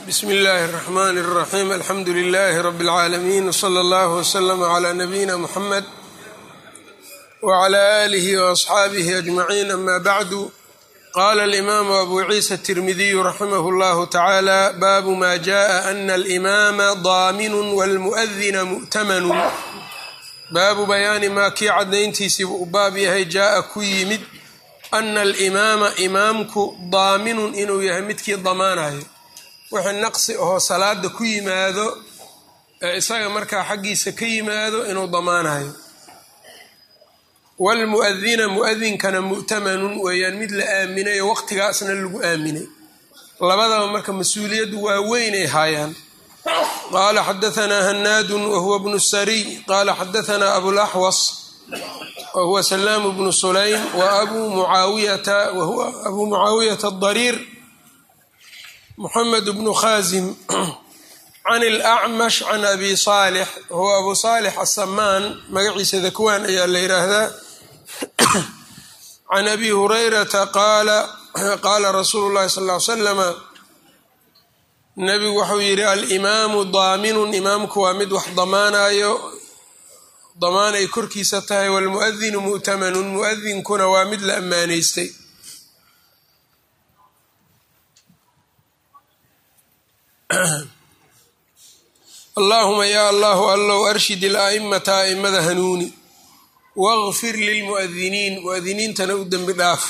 bsmi اllahi الرحmn الرaxيm alxamdu لlh rb العaalamiin wslى اllah wslm عlى nabiyina mxamed wعlى آlih وأصxaabih أجmaعin ama bعdu qala اlimam abu ciisa التirmidiy raximah اllah tacalى babu ma jaءa ana اlimama damin wاlmuؤdina mu'tamanu baabu bayaani maa kii cadayntiisiibu u baab yahay jaaa ku yimid ana alimaama imaamku daaminun inuu yahay midkii damaanayo wixii naqsi ahoo salaada ku yimaado ee isaga markaa xaggiisa ka yimaado inuu damaanayo waalmu'adina mu'adinkana mu'tamanun weeyaan mid la aaminay oo waqtigaasna lagu aaminay labadaba marka mas-uuliyaddu waa weynay haayaan qala xadaanaa hanaadu wahuwa bnu sariy qala xadaanaa abulaxwas wahuwa salaamu bnu sulaym wa abu mucaawiyata wahuwa abu mucaawiyata adariir muxamed bnu khazim can اlacmash can abi saalix wahuwa abu saalix asamaan magaciisa dakwaan ayaa la yidhaahdaa can abi hurayrata qaala qaala rasuulu llahi sal ly slama nabigu wuxuu yidhi alimaamu daaminun imaamku waa mid wax damaanayo damaan ay korkiisa tahay waalmu'adinu mu'tamanun mu'adinkuna waa mid la ammaanaystay allaahuma yaa allahu allow arshid ilaa'imata a'immada hanuuni waqfir lilmu'adiniin mu'adiniintana u dembi dhaaf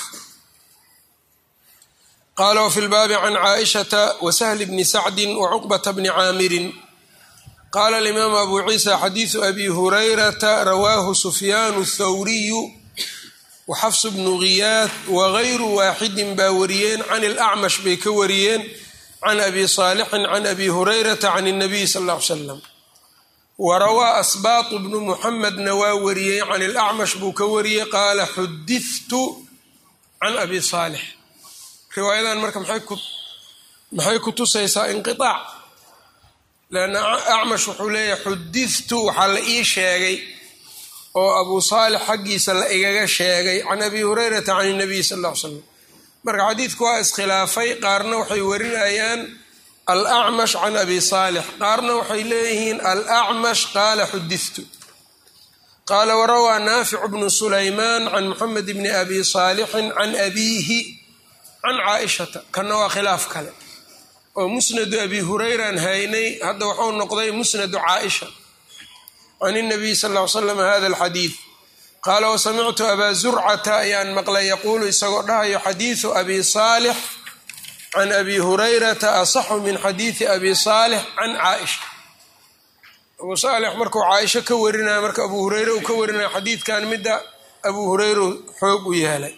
qala wfi lbaabi can caaishata wasahli bni sacdi wacuqbata bni caamirin qaala alimaamu abu ciisa xadiidu abi hurayrata rawaahu sufyaanu thawriyu waxafsu bnu ghiyaad wagayru waaxidin baa wariyeen can ilacmash bay ka wariyeen can abi saalixin can abi hurayrata can اnabiy sal ll ly slam warawaa asbaatu bnu muxamedna waa wariyey can ilacmash buu ka wariyey qaala xudiftu can abi saalix riwaayadan marka maxay ku tusaysaa inqiaac leanna acmash wuxuu leeyahay xudidtu waxaa la ii sheegay oo abu saalix xaggiisa la igaga sheegay can abi hurayrata can inabiy sal ll ly slam marka xadiidku waa iskhilaafay qaarna waxay warinayaan alacmash can abi saalix qaarna waxay leeyihiin alacmash qaala xudidtu qaala warawaa naaficu bnu sulaymaan can muxamed bni abi saalixin can abiihi can caaishata kanna waa khilaaf kale oo musnadu abi hurayraan haynay hadda waxuu noqday musnadu caaisha can inabiy sal ll ly slam hada alxadiid qaala wasamictu abaa zurcata ayaan maqlay yaquulu isagoo dhahayo xadiidu abi saalix can abi hurayrata asaxu min xadiidi abi saalix can caaisha abu saalix markuu caaisho ka warinaya marka abu hureyre uu ka warinaya xadiidkan midda abu hureyre xoog u yeelay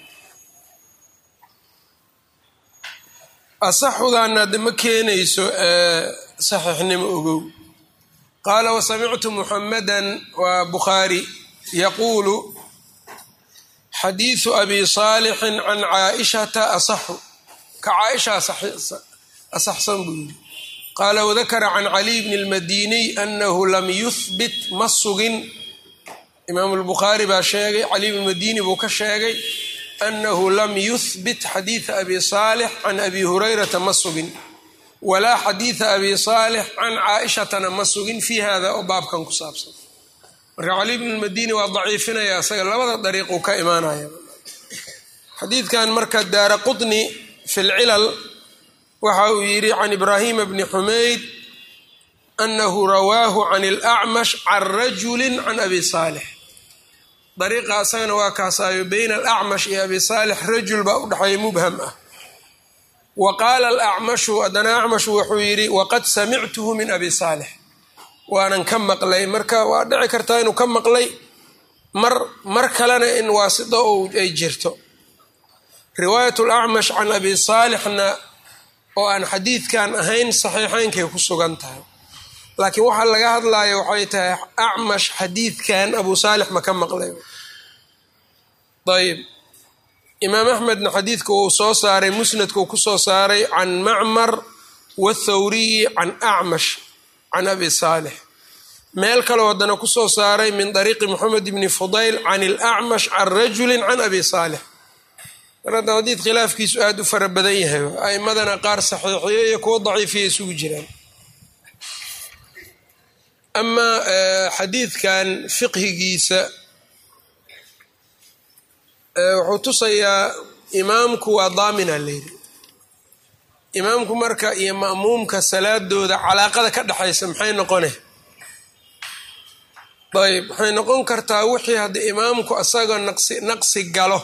asaxudaana de ma keenayso saxiixnimo ogow qaala wasamictu muxamadan waa bukhaari yaquulu xadiidu abi saalixin can caaishata asaxu ka caaisha asaxsan buu yidhi qaala wadakara can caliy bni lmadiniy anahu lam yuhbit ma sugin imaamu lbukhaari baa sheegay caliy bn madini buu ka sheegay anahu lam yuhbit xadiida abi saalix can abi hurayrata ma sugin walaa xadiida abi saalix can caaishatana ma sugin fii hada oo baabkan ku saabsan marka cali bnu lmadini waa daciifinaya isaga labada dariiquu ka imaanaya xadiidkan marka daara qutni fi lcilal waxa uu yidhi can ibraahima bni xumayd anahu rawaahu can alacmash can rajuli can abi saalix dariiqa asagana waa kaasaayo bayna alacmash iyo abi saalix rajul baa u dhexeeya mubham ah wa qaala alacmashu haddana acmashu wuxuu yidhi waqad samictuhu min abi saalix waanan ka maqlay marka waa dhici kartaa inuu ka maqlay mar mar kalena in waasito ay jirto riwaayat alacmash can abi saalixna oo aan xadiidkan ahayn saxiixeynkay ku sugan tahay laakiin waxaa laga hadlayo waxay tahay acmash xadiidkan abu saalix ma ka maqlay ayb imaam axmedna xadiidka uu soo saaray musnadka uu ku soo saaray can macmar wathawriyi can acmash can abi saalix meel kaloo haddana ku soo saaray min dariiqi moxamed bni fudayl can ilacmash can rajuli can abi saalix mar hadda xadiid khilaafkiisu aada u fara badan yahay a'imadana qaar saxiixiyo iyo kuwo daciifiya isugu jiraan amaa xadiidkan fiqhigiisa wuxuu tusayaa imaamku waa daamina layidhi imaamku marka iyo ma'muumka salaadooda calaaqada ka dhexaysa maxay noqone ayb waxay noqon kartaa wixii haddii imaamku asaga naqsi naqsi galo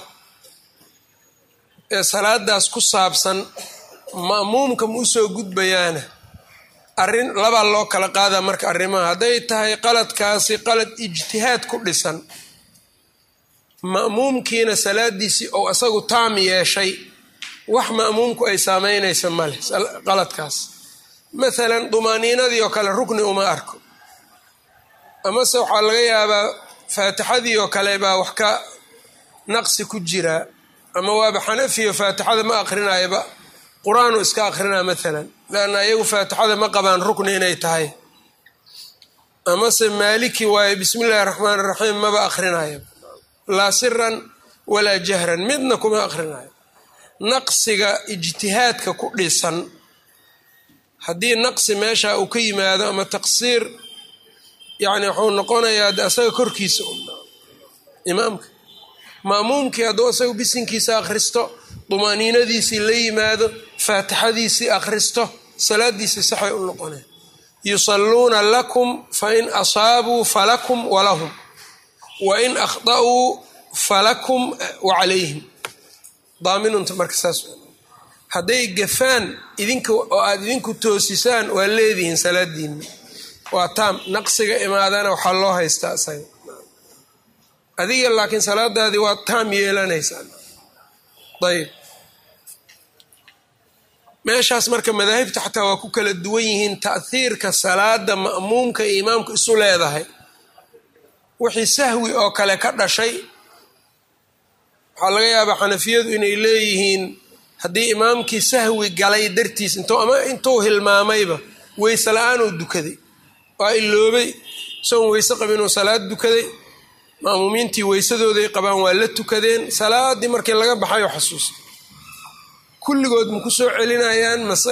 ee salaadaas ku saabsan ma'muumka ma usoo gudbayaana arrin labaa loo kala qaadaa marka arrimaha hadday tahay qaladkaasi qalad ijtihaad ku dhisan ma'muumkiina salaadiisii ou asagu taam yeeshay wax ma'muumku ay saameynaysa male qaladkaas maalan dumaaniinadii oo kale rukni uma arko amase waxaa laga yaabaa faatixadii oo kale baa wax ka naqsi ku jiraa ama waaba xanafiyo faatixada ma akrinayaba qur-aanu iska akrinaa maalan leanna iyagu faatixada ma qabaan rukni inay tahay amase maaliki waaye bismi illaahi raxmaan iraxiim maba akrinaya laa siran walaa jahran midna kuma akrinayo naqsiga ijtihaadka ku dhisan haddii naqsi meesha uu ka yimaado ama taqsiir yacni wuxuu noqonayaa de asaga korkiisa imaamka ma'muumkii hadduu asaga bisinkiisa akhristo dumaaniinadiisii la yimaado faatixadiisii akhristo salaadiisii saxay u noqoneen yusalluuna lakum fain asaabuu falakum walahum wain akhda'uu falakum wacalayhim daaminunta marka saas hadday gafaan idinka oo aada idinku toosisaan waa leedihiin salaadiinna waa taam naqsiga imaadana waxaa loo haystaa isaga adiga laakiin salaadaadii waa taam yeelanaysaa ayb meeshaas marka madaahibta xataa waa ku kala duwan yihiin ta'hiirka salaada ma'muumka iyo imaamku isu leedahay wixii sahwi oo kale ka dhashay waxaa laga yaabaa xanafiyadu inay leeyihiin haddii imaamkii sahwi galay dartiis intuu ama intuu hilmaamayba weyse la-aanuu dukaday waa iloobay isagoon weyse qabinuu salaad dukaday ma'muumiintii weysadooday qabaan waa la tukadeen salaadii markii laga baxayo xasuusta kulligood ma ku soo celinayaan mase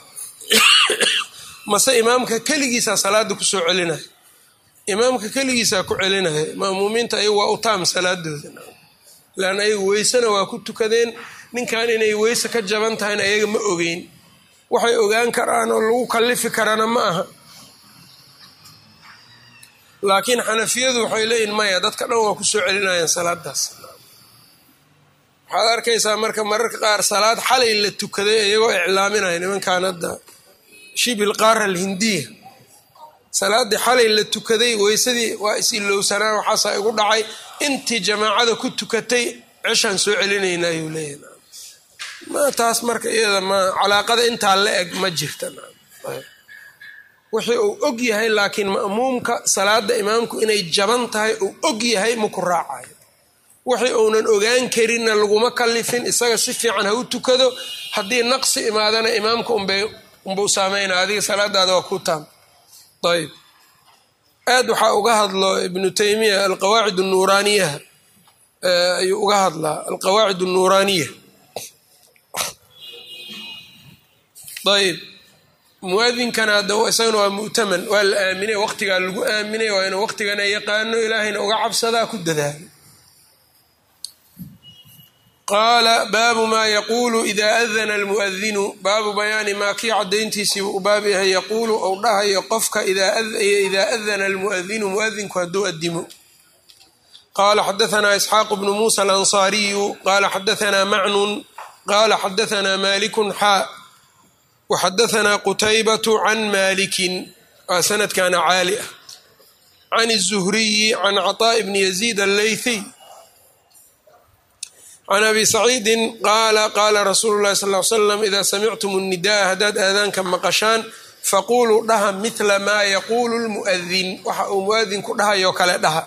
mase imaamka keligiisaa salaada ku soo celinaya imaamka keligiisaa ku celinaya ma'muumiinta ayagu waa u taam salaadooda leanna ayagu weysena waa ku tukadeen ninkan inay weyse ka jaban tahayna ayaga ma ogeyn waxay ogaan karaan oo lagu kallifi karana ma aha laakiin xanafiyadu waxay leeyihin maya dadka dhan waa ku soo celinayaan salaadaas waxaad arkaysaa marka mararka qaar salaad xalay la tukaday iyagoo iclaaminaya nimankan hadda shibil qaara alhindiya salaaddii xalay la tukaday weysadii waa is-ilowsanaan waxaasaa igu dhacay intii jamaacada ku tukatay ceshaan soo celinayna ayuu leeyahay ma taas marka iyada ma calaaqada intaa la eg ma jirta wixii uu og yahay laakiin ma'muumka salaada imaamku inay jaban tahay uu og yahay maku raacayo wixii uunan ogaan karinna laguma kalifin isaga si fiican ha u tukado haddii naqsi imaadana imaamka unbuu saameynaa adiga salaadaada waa ku taam ayb aad waxaa uga hadlo ibnu taymiya alqawaacid nuuraaniyaha ayuu uga hadlaa alqawaacid nuuraaniya ayb muadinkana hadda isagana waa mu'taman waa la aaminay waqtigaa lagu aaminay waa inuu waqtigana yaqaano ilaahayna uga cabsadaa ku dadaalo qaala baabu maa yaquulu idaa adana almuadinu baabu bayaani maa kii cadayntiisii u baab yahay yaquulu ou dhahayo qofka idaa adana almuadinu muadinku hadduu adimo qaala xadaanaa isxaaqu bnu muusa alansaariyu qaala xadaanaa macnun qaala xadaanaa malikun xaa waxadaanaa qutaybatu can maalikin waa sanadkana caali ah can الzuhriyi can caطaaءi bni yaziid allaythiy can abi saciidi qaala qaala rasuulu lahi sal l slam ida samictum الnidaءa haddaad aadaanka maqashaan faquluu dhaha mila maa yaquulu lmuadin waxa uu muadinku dhahayoo kale dhaha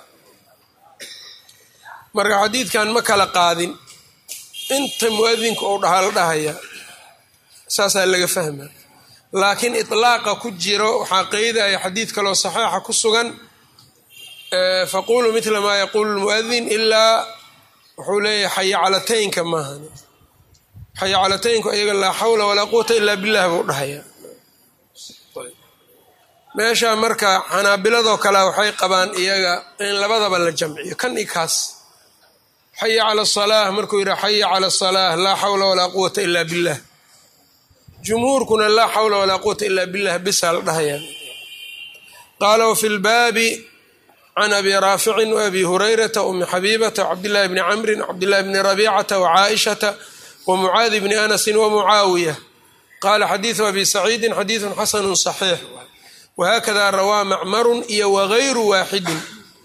marka xadiidkan ma kala qaadin inta muadinku uu dhahaa la dhahaya saasaa laga fahma laakiin iطlaaqa ku jiro waxaa qeydaya xadiid kaloo saxiixa ku sugan faquluu mila maa yaquulu lmuadin ilaa wuxuu leeyahay xayacalataynka maahan xayacalataynku iyaga laa xawla walaa quwata ilaa billah buu dhahaya meesha marka xanaabiladoo kale waxay qabaan iyaga in labadaba la jamciyo kan i kaas xaya cala asalaah markuu yidhaha xaya cala asalaah laa xawla walaa quwata ilaa billah jumhuurkuna laa xawla walaa quwata ilaa billah bisaa la dhahaya qaala wfi lbaabi can abi raaficin waabi hurayrata umi xabiibata wcabdillahi bni camrin wcabdillahi bni rabicata wcaaishata wamucaadi bni anasin wamucaawiya qaala xadiidu abi saciidin xadiidun xasanu صaxiix whakada rawaa macmarun iyo wagayru waaxidin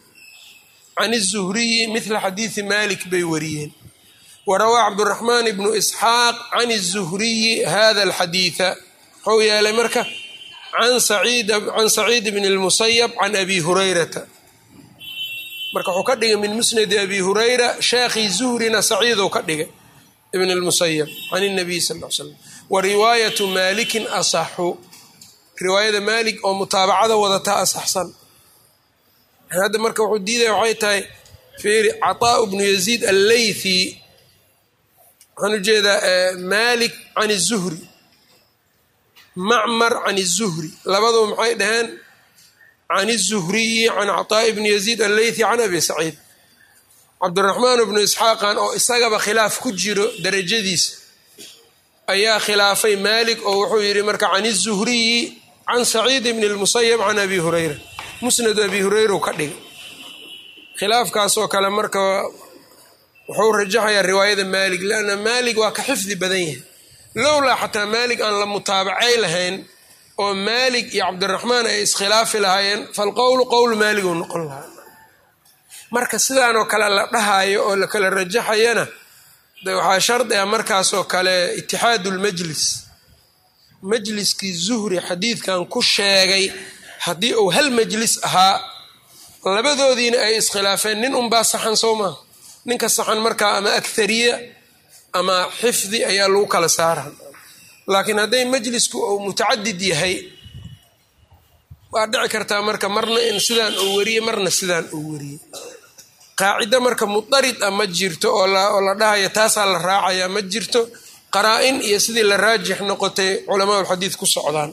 can الzuhriyi mila xadiidi malik bay wariyeen warawaa cabduraxmaan bnu isxaaq can الzuhriyi hada alxadiida waxuu yeelay marka can saciid bn اlmusayab can abi hurayrata marka wuxuu ka dhigay min musnadi abi hurayra sheekhii zuhrina saciidou ka dhigay ibn اlmusayab can الnabiy sal l slam wa riwaayatu malikin asaxu riwaayada maalik oo mutaabacada wadata asaxsan hadda marka wuxuu diidaya waxay tahay fiiri caطaء bnu yaziid alleythi waxaan ujeedaa malik can الzuhri macmar can الzuhri labaduba maxay dhaheen can الzuhriyi can caطaaءi bni yaziid alleythi can abi saciid cabdiraxmaan bnu isxaaqan oo isagaba khilaaf ku jiro darajadiisa ayaa khilaafay maalik oo wuxuu yidhi marka can الzuhriyi can saciid bn اlmusayab can abi hurayra musnadu abi hurayra u ka dhigay khilaafkaasoo kale marka wuxuu rajaxayaa riwaayada maalik lanna maalik waa ka xifdi badan yahay lowlaa xataa maalik aan la mutaabacay lahayn oo maalik iyo cabdiraxmaan ay iskhilaafi lahaayeen falqowlu qowlu maalik uu noqon lahaa marka sidaanoo kale la dhahayo oo la kala rajaxayana de waxaa shardi ah markaasoo kale itixaadu lmajlis majliskii zuhri xadiidkan ku sheegay haddii uu hal majlis ahaa labadoodiina ay iskhilaafeen nin unbaa saxan soo maaha ninka saxan markaa ama akhariya ama xifdi ayaa lagu kala saara laakiin hadday majlisku uu mutacadid yahay waa dhici kartaa marka marna in sidaan uu wariye marna sidaan uu wariye qaacido marka mudarid a ma jirto oo la dhahaya taasaa la raacaya ma jirto qaraa-in iyo sidii la raajix noqotay culamaa ulxadiid ku socdaan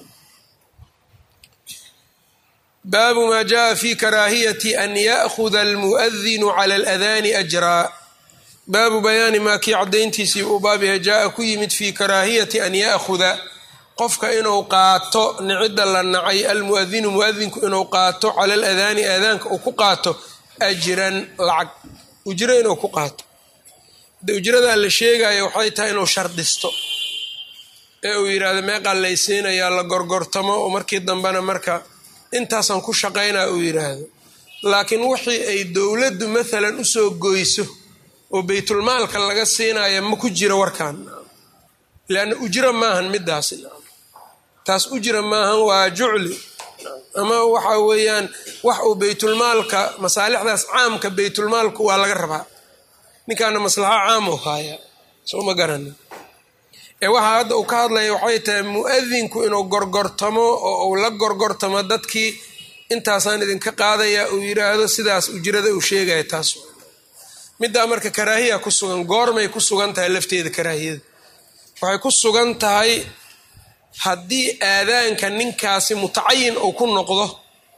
baabu maa jaءa fi karaahiyati an ya'huda almu'adinu cala aladaani ajraa baabu bayaani maa kii caddayntiisii uu baab yahay jaa-a ku yimid fii karaahiyati an ya'huda qofka inuu qaato nicida la nacay almu'adinu mu'adinku inuu qaato cala aladaani aadaanka uu ku qaato ajran lacag ujro inuu ku qaato de ujradaa la sheegayo waxay tahay inuu shardisto ee uu yidhaahdo meeqaa laysiinayaa la gorgortamo oo markii dambena marka intaasaan ku shaqaynaa uu yidhaahdo laakiin wixii ay dowladdu maalan usoo goyso oo baytulmaalka laga siinaya ma ku jiro warkan leanna ujro maahan midaas taas ujra maahan waa jucli ama waxa weeyaan wax uu baytulmaalka masaalixdaas caamka baytulmaalku waa laga rabaa ninkaana maslaxa caam u haaya soo ma garanin ee waxaa hadda uu ka hadlaya waxay tahay mu'adinku inuu gorgortamo oo uu la gorgortamo dadkii intaasaan idinka qaadaya uu yidhaahdo sidaas ujrada uu sheegaya taas middaa marka karaahiya ku sugan goormay ku sugan tahay lafteeda karaahiyada waxay ku sugan tahay haddii aadaanka ninkaasi mutacayin uu ku noqdo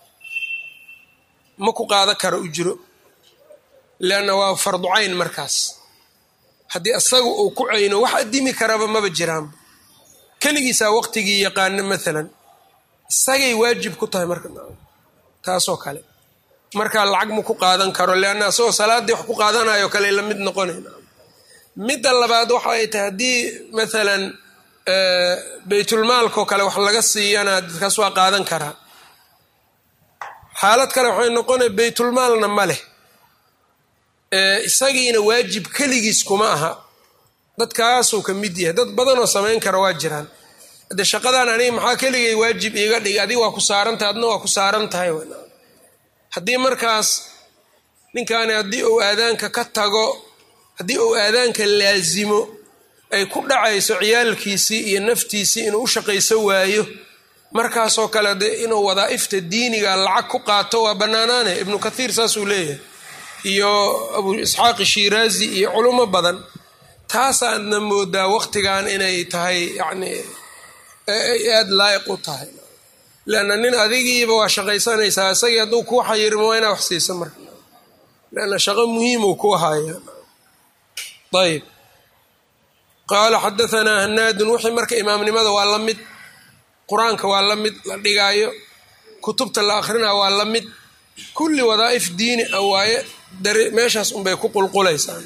ma ku qaadan karo ujro leanna waa farducayn markaas haddii isaga uu ku cayno wax adimi karaba maba jiraanba keligiisaa waqtigii yaqaano maalan isagay waajib ku tahay marka taasoo kale markaa lacag ma ku qaadan karo leanna isagoo salaaddii wax ku qaadanayo kale la mid noqonayna midda labaad waxa ay tahay haddii maalan baytulmaalkoo kale wax laga siiyana dadkaas waa qaadan karaa xaalad kale waxay noqonaya baytulmaalna ma leh isagiina waajib keligiis kuma aha dadkaasuu ka mid yahay dad badanoo samayn kara waa jiraan de shaqadan aniga maxaa keligay waajib iiga dhig adiga waa ku saarantahay adna waa ku saaran tahay haddii markaas ninkaani haddii uu aadaanka ka tago haddii uu aadaanka laasimo ay ku dhacayso ciyaalkiisii iyo naftiisii inuu u shaqayso waayo markaasoo kale de inuu wadaa'ifta diiniga lacag ku qaato waa bannaanaane ibnu kathiir saasuu leeyahay iyo abu isxaaq shiraazi iyo culimo badan taasaadna moodaa waqtigan inay tahay yacni aada laayiq u tahay leanna nin adigiiba waa shaqaysanaysaa isagii hadduu kuu xayirmo waa inaa wax siisa marka leanna shaqo muhiimuu ku haya ayb qaala xadahanaa hanaadun wixii marka imaamnimada waa la mid qur-aanka waa la mid la dhigaayo kutubta la akrinaa waa la mid kulli wadaa'if diini a waaye meeshaas unbay ku qulqulaysaa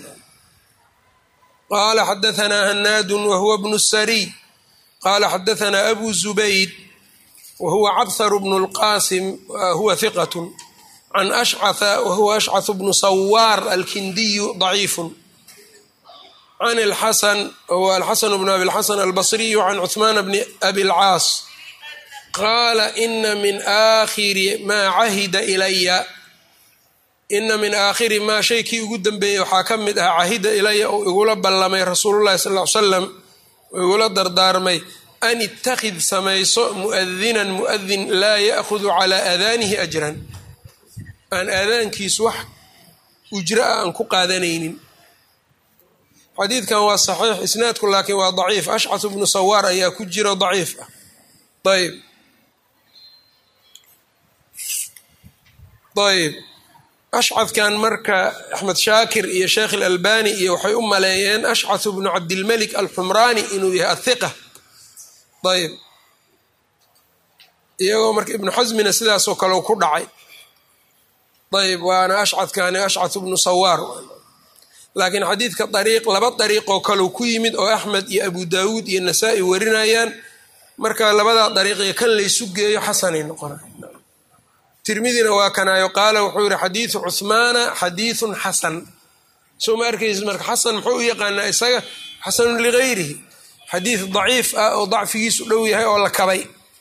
qaala xadahanaa hanaadun wahuwa bnu sariy qaala xadahanaa abu zubayd wahuwa cabharu bnu lqaasim huwa hiqat can ashcatha wahuwa ashcath bnu sawaar alkindiyu daciifun can alxasan wahuwa alxasan bnu abi lxasan albasriyu can cuثmaan bni abi lcaas qaala ina min aakhiri maa cahida ilaya ina min aakhiri maa shaykii ugu dambeeyey waxaa ka mid ah cahida ilaya uu igula ballamay rasuululahi sal l salam uu igula dardaarmay an ittakhid samayso muadinan muadin laa ya'hudu calaa aadaanihi ajran aan aadaankiisu wax ujra a aan ku qaadanaynin xadiidkan waa saxiix isnaadku laakiin waa daciif ashcath bnu sawaar ayaa ku jiro daciif ah ayb ayb ashcadkan marka axmed shaakir iyo sheekh ilalbani iyo waxay u maleeyeen ashcath bnu cabdilmelik alxumraani inuu yahay athiqa ayb iyagoo marka ibnu xasmina sidaasoo kale ku dhacay ayb waana ashcadkani ashcath bnu sawaar laakiin xadiidka dariiq laba dariiqoo kaleu ku yimid oo axmed iyo abu daawuud iyo nasaa-i warinayaan marka labadaa dariiqiyo kan laysu geeyo xasanay noqona tirmidina waa kanaayo qaala wuxuu yihi xadiidu cuhmaana xadiidun xasan soo ma arkaysid marka xasan muxuu u yaqaanaa isaga xasanun ligayrihi xadiid daciif ah oo dacfigiisu dhow yahay oo la kabay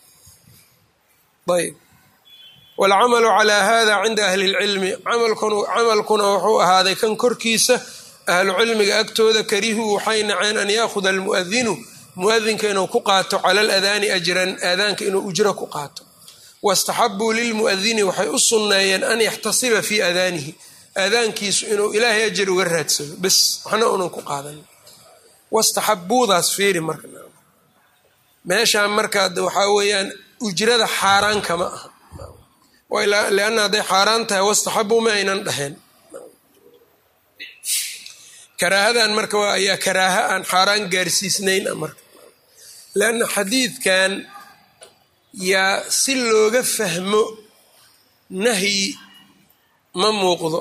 ayb waalcamalu calaa hada cinda ahli lcilmi camalkuna wuxuu ahaaday kan korkiisa ahlu cilmiga agtooda karihuu waxay naceen an yaahuda almuadinu muadinka inuu ku qaato cala aladaani ajran aadaanka inuu ujro ku qaato wastaxabuu lilmuadini waxay u sunneeyeen an yaxtasiba fii aadaanihi aadaankiisu inuu ilaahay ajar uga raadsado bes waxna unan ku qaadan wastaxabuudaas fiiri marka meeshaan markaa waxaa weeyaan ujrada xaaraan kama aha lianna hadday xaaraan tahay wastaxabuu ma aynan dhaheen karaahadan marka waa ayaa karaaha aan xaaraan gaarsiisnayn marka leanna xadiidkan yaa si looga fahmo nahyi ma muuqdo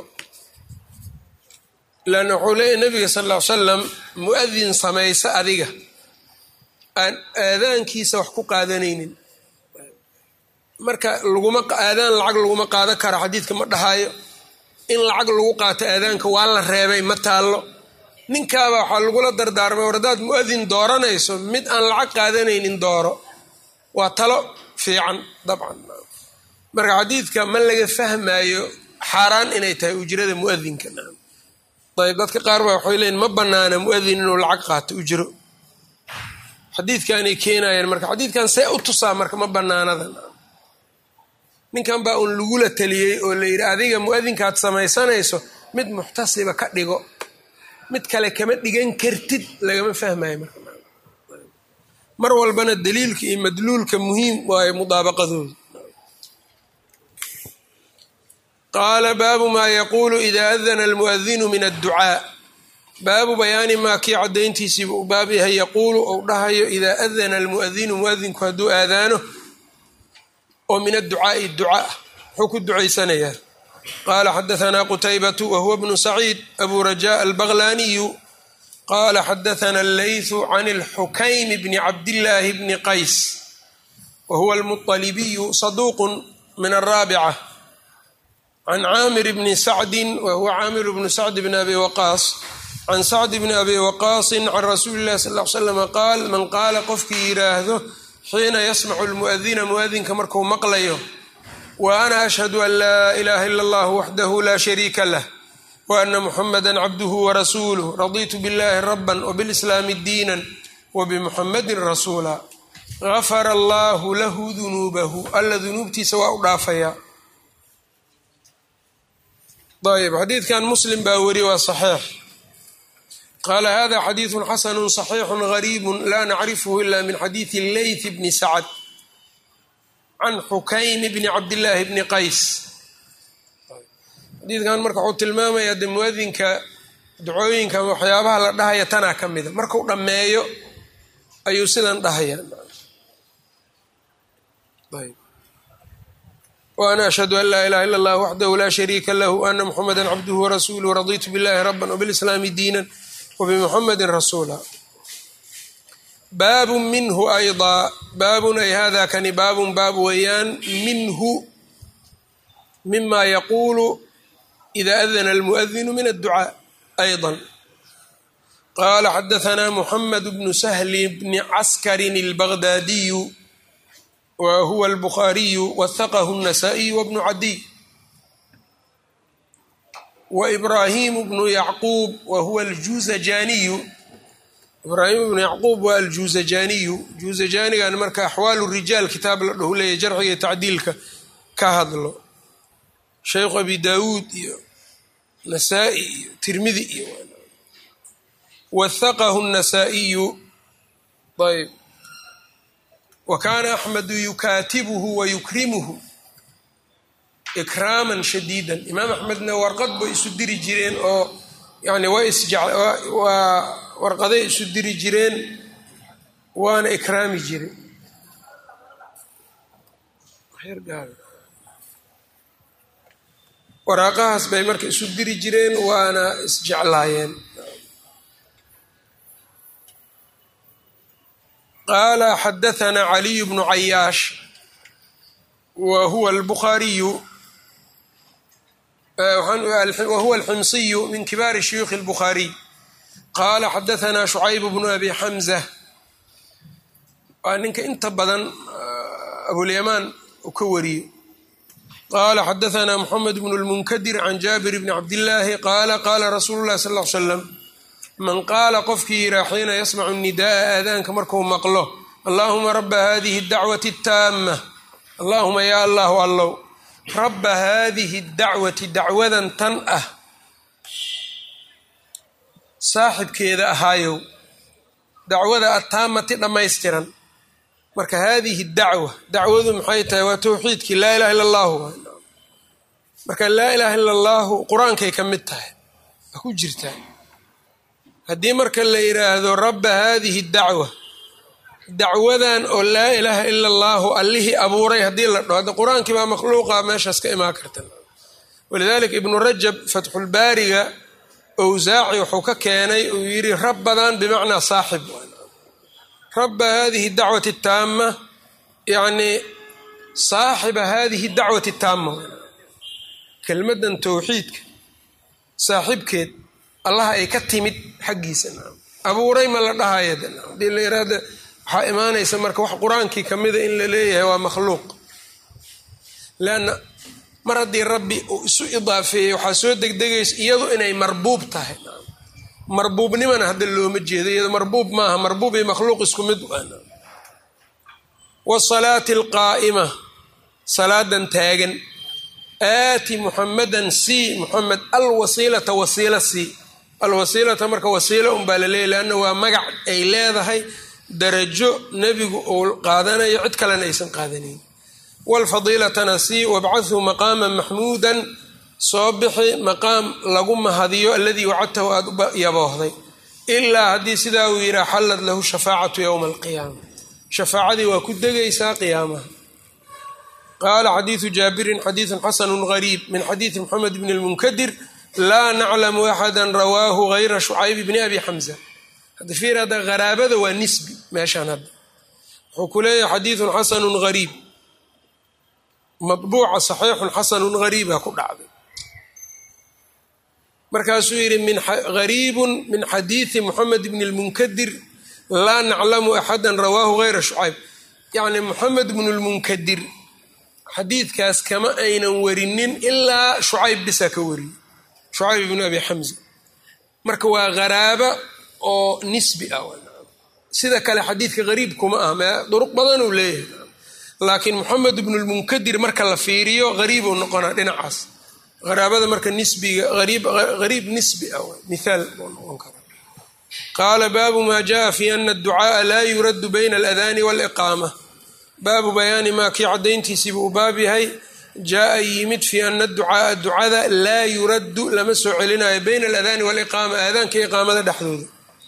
leanna wuxuu leeyahy nabiga sal ll ly salam muadin samaysa adiga aan aadaankiisa wax ku qaadanaynin marka laguma aadaan lacag laguma qaadan karo xadiidka ma dhahaayo in lacag lagu qaato aadaanka waa la reebay ma taallo ninkaaba waxaa lagula dardaarmay war haddaad muadin dooranayso mid aan lacag qaadanaynin dooro waa talo fiican dabcan marka xadiidka ma laga fahmayo xaaraan inay tahay ujrada muadinka ayb dadka qaar baa waxay leeyiin ma banaana muadin inuu lacag qaato ujro xadiidkanay keenayeen marka xadiidkan see u tusaa marka ma banaanada ninkan baa uun lagula taliyey oo la yidhi adiga muadinkaad samaysanayso mid muxtasiba ka dhigo mid kale kama dhigan kartid lagama fahmayo marka mar walbana daliilka iyo madluulka muhiim waayo mudaabaqadooda qaala baabu maa yaquulu ida adana almuadinu min adducaa baabu bayaani maa kii caddayntiisiiba u baab yahay yaquulu ou dhahayo idaa adana almuadinu muadinku hadduu aadaano oo min adducaai ducaa wuxuu ku ducaysanayaa qaala xadahanaa qutaybatu wahuwa bnu saciid abu raja albaglaaniyu qala xadathana allaythu can alxukaymi bni cabdillaahi bni qays wa huwa almuطalibiyu saduuqu min alraabica can caamir bni sacdin wa huwa caamir bnu sacd bni abi waqaas can sacd bni abi waqaasin can rasuuli illahi sal l slama qaal man qaala qofkii yidhaahdo xiina yasmacu lmuadina muadinka marku maqlayo wa ana ashhadu an laa ilaha ila allah waxdahu la shariika lah وأن محمدا عبده ورسوله رضيت بالله ربا وبالإسلام دينا وبمحمد رسولا غفر الله له ذنوبه alla ذunuubtiisa waa u dhaafaya ayb xadiidkan muslim baa weri waa saxiix qaala hada xadiidu xasanu صaxiixu gariibu la nacrifhu ila min xadiidi leyth bni sacd can xukaym bni cabdillaahi bni qays xadiidkan marka wuxuu tilmaamayaa de muadinka ducooyinka ama waxyaabaha la dhahaya tanaa ka mida markuu dhammeeyo ayuu sidan dhahaya وأna أشhهd an laa إlaha ilا اllah waxdahu la shariika lah وأna mxameda cabduه وrasuulه raditu bاllahi rabا وbالإslaami diina وbmxamedi rasuula baab minhu أيضا baabun ay hada kani baabun baab weeyaan minhu mima yaqulu إida أdna الmuؤdinu min الducاء أيضا qala xadaثna mحamed bn سhl bn caskari الbغdadiyu whuwa الbخariyu wthaqhu النasائي wbnu cadiy وإbrahim bnu yacquub wahuwa اljuzajaniyu ibrahim bnu yacquub waa aljuzajaniyu juzajanigan marka axwaal rijaal kitaab la dhahu leeya jarxiga tacdiilka ka hadlo shaykhu abi dawuud iyo nasaa-i iyo tirmidi iyo wthaqhu النasaaئiyu ayb wakaana axmedu yukaatibuhu wa yukrimuhu ikraaman shadiida imaam axmedna warqad bay isu diri jireen oo yani waa warqaday isu diri jireen waana ikraami jireen waraaqahaas bay marka isu diri jireen waana isjeclaayeen qala xadaثna caliy bnu cayaash wa huwa اlbukhaariyu wahuwa alximsiyu min kibaari shuyuukhi اlbukhaariy qala xadaثna shucayb bnu abi xamza waa ninka inta badan abulyamaan uu ka wariyo qala xadaثna mxamed bnu اlmunkadir can jaabir bni cabdillaahi qaala qala rasuulu اlahi sal ll ly slam man qaala qofkii yiraa xiina yasmacu nida'a aadaanka marku maqlo allahuma raba hadihi اdacwati اtaama allahuma ya allahu allow raba hadihi اdacwati dacwadan tan ah saaxibkeeda ahaayow dacwada attaamati dhammaystiran marka hadihi dacwa dacwadu maxay tahay waa towxiidkii laa ilaha illa allahu marka laa ilaha illa allahu qur-aankay ka mid tahay waa ku jirtaa haddii marka la yidhaahdo rabba haadihi dacwa dacwadan oo laa ilaaha ila allaahu allihii abuuray haddii la dhaho hadda qur-aankii baa makhluuqa meeshaas ka imaan karta walidaalika ibnu rajab fatxulbaariga owsaaci wuxuu ka keenay uu yidhi rabbadan bimacnaa saaxib rabba hadihi dacwati taama yacnii saaxiba hadihi dacwati taama kelmadan towxiidka saaxibkeed allaha ay ka timid xaggiisa abuuray ma la dhahaya hadii la yiraahdo waxaa imaanaysa marka wax qur-aankii kamida in la leeyahay waa makhluuq leanna mar haddii rabbi uu isu idaafeeyey waxaa soo degdegaysa iyadu inay marbuub tahay marbuubnimana hadda looma jeedo iyado marbuub maaha marbuub iyo makhluuq isku mid wasalaati alqaa'ima salaadan taagan aati muxamadan c muxamed alwasiilata wasiila c alwasiilata marka wasiilo unbaa la leeyay leanna waa magac ay leedahay darajo nebigu uu qaadanayo cid kalena aysan qaadanayn waalfadiilatana c wabcathu maqaaman maxmuudan soo bixi maqaam lagu mahadiyo aladii wacadtahu aada u yaboohday ilaa haddii sidaa uu yidhaa xallad lahu shafaacatu yowma alqiyaama shafaacadii waa ku degaysaa qiyaamaha qaala xadiidu jaabirin xadiidun xasanu gariib min xadiidi moxamed bni lmunkadir laa naclamu axada rawaahu gayra shucayb bni abi xamza hadda fiir hadda haraabada waa nisbi meeshaan hadda wuxuu ku leeyahay xadiidun xasanun gariib mabuuca saxiixun xasanun gariiba ku dhacday markaasuu yidhi gariibun min xadiidi moxamed bni lmunkadir laa naclamu axada rawaahu gayra shucayb yacni moxamed bnu lmunkadir xadiidkaas kama aynan warinin ilaa shucayb bisa ka wariyey shucayb ibnu abi xamza marka waa haraaba oo nisbi ah sida kale xadiidka gariib kuma ah me duruq badan uu leeyahay laakiin moxamed ibnu lmunkadir marka la fiiriyo gariibuu noqonaa dhinacaas haraabada marka nisbiga ariib nisbi ah miaal buu noqon kara qaala baabu maa jaa fi ana adducaaa laa yuraddu bayna aladaani waaliqaama baabu bayaani maa kii caddayntiisiibuu u baab yahay jaa yimid fi ana ducaaa ducada laa yuraddu lama soo celinayo bayna aladaani waaliqaama aadaanka iqaamada dhexdooda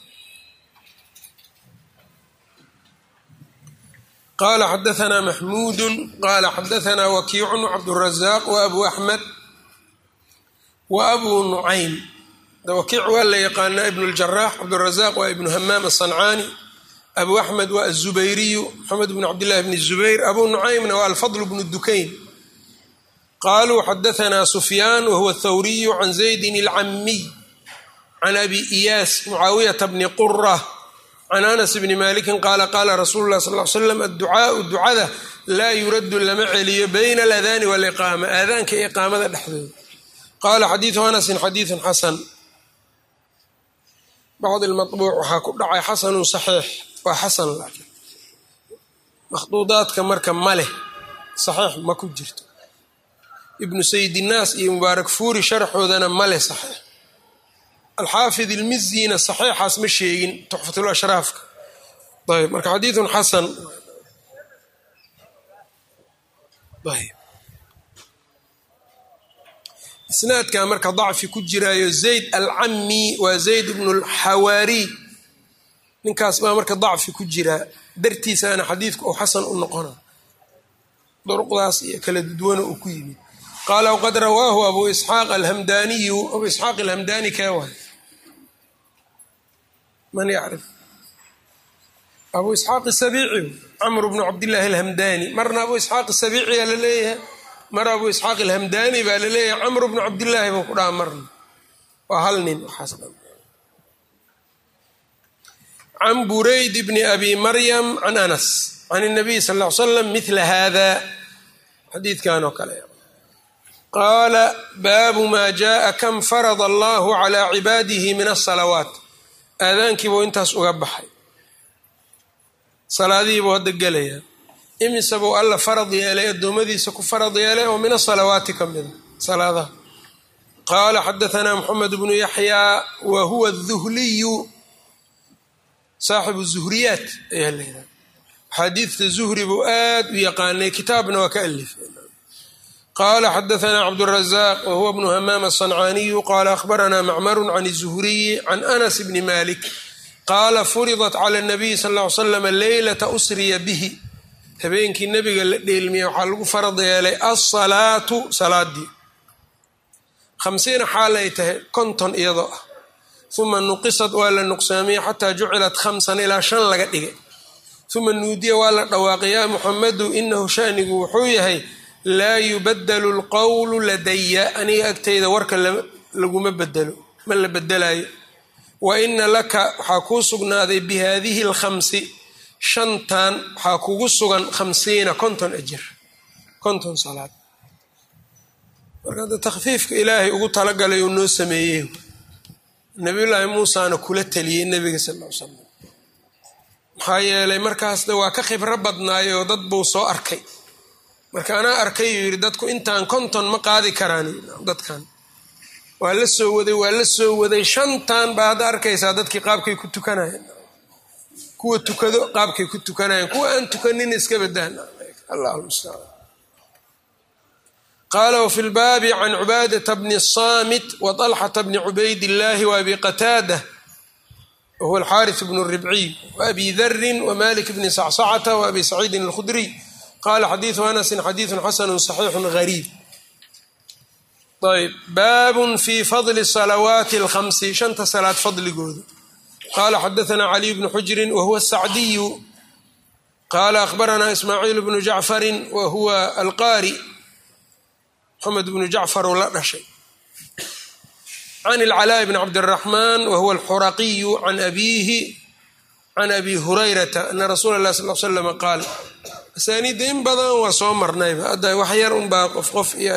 qala xadaثna maxmuudu qala xadaثna wakiicu cabdالrazaaq wabu axmed wa abu nucaym wakiic waa la yaqaanaa ibn اljarax cabdالrazaaq waa ibnu hamaam aلصancaani abu axmed waa aلzubayriyu maxamed bn cabdillahi bn الzubayr abu nucaymna waa alfadl bn dukayn qaluu xadaثna sufyaan wahuwa اthawriyu can zaydin اlcamiy can abi iyaas mucaawiyata bni qura can anas bni maliki qaala qaala rasuulu lah sal l slam adducaau ducada laa yuraddu lama celiyo bayna aladaani waliqaama aadaanka iyo iqaamada dhexdooda qaala xadiidu anasin xadiidun xasan bacd lmabuuc waxaa ku dhacay xasanun saxiix waa xasan laakiin makhduudaadka marka ma leh saxiix ma ku jirto ibnu sayidinaas iyo mubaarak fuuri sharxoodana ma leh saxiix alxaafid ilmizina saxiixaas ma sheegin tuxfatulashraafka ayb marka xadiidun xasan ayb isnaadka marka dacfi ku jiraayo zayd alcami waa zayd bnu lxawaariy ninkaas baa marka dacfi ku jiraa dartiisaana xadiidku uu xasan u noqona duruqdaas iyo kala dudwana uu ku yimid qaala wqad rawaahu abu isxaaq alhamdaniyu abu isxaaq alhamdani kee waay man yacrif abu isxaaq isabiici camr bnu cabdillaahi alhamdani marna abu isxaaq isabiiciyaa la leeyahay mar abu isxaaq alhamdani baa la leeyahay camr bnu cabdillaahi buu ku dhaha marna waa hal nin waxaas can burayd bni abi maryam can anas can الnabiy sal ll ly slam mila hada xadiidkan oo kale qaala baabu maa jaءa kam farada allahu calى cibaadihi min الsalawaat aadaankiibuu intaas uga baxay salaadihiibuu hadda gelaya imise buu alla farad yeelay addoommadiisa ku farad yeelay oo min asalawaati ka mida salaadaha qaala xadaثna mxamed bnu yaxyaa wa huwa الduhliyu saaxibu zuhriyaat ayaa la yidhaha axaadiidta zuhri buu aad u yaqaanay kitaabna waa ka alifay qala xadaثna cabdالraزaq whuwa bnu hamaam الصنcaaniyu qala akhbarana macmaru can الzuhriyi can anas bni malik qaala furidat clى الnabiy sal ا ly slam leylata usriya bihi habeenkii nebiga la dheelmiyey waxaa lagu farad yeelay alsalaatu salaadii hamsiina xaal ay tahay konton iyadoo ah uma nuqisad waa la nuqsaamiyey xataa jucilat khamsan ilaa shan laga dhigay uma nuudiya waa la dhawaaqay ya muxamadu inahu shanigu wuxuu yahay laa yubadalu lqowlu ladaya aniga agtayda warka laguma bedelo ma la bedelayo wa ina laka waxaa kuu sugnaaday bi haadihi alkhamsi shantan waxaa kugu sugan khamsiina konton ajir konton salaad marka hadda takhfiifka ilaahay ugu talagalay uu noo sameeyey nabiyullaahi muusaana kula taliyey nebiga sal l slam maxaa yeelay markaasna waa ka khibro badnaayoo dad buu soo arkay marka anaa arkay uu yidhi dadku intaan konton ma qaadi karaan dadkan waa la soo waday waa la soo waday shantan baa hadda arkaysaa dadkii qaabkay ku tukanayeen kuwa tukado qaabkay ku tukanayeen kuwa aan tukanin iska badan allah mustacaan qaala wfi lbaabi can cubaadata bni الsamit waطalxata bni cubayd illahi waabi qataada wahuwa alxaariث bnu ribciy waabi darin wmalik bni sacsacata waabi saciidin اlkhudriy qala xadiidu anasin xadiidu xasanu صaxiixu gariib ayb baabun fi fadli salawaati اlkhamsi shanta salaad fadligooda qala xadaثna caliy bnu xujrin wahuwa الsacdiyu qala akhbarana ismaaciil bnu jacfari wahuwa alqaari mxamed bnu jacfar oo la dhashay can ilcalaaءi bn cabdالraxman wahuwa alxuraqiyu can abiihi can abi hurayrata ana rasuula اlah sal l slam qaal asaaniidda in badan waa soo marnayba hadda wax yar unbaa qof qof iyo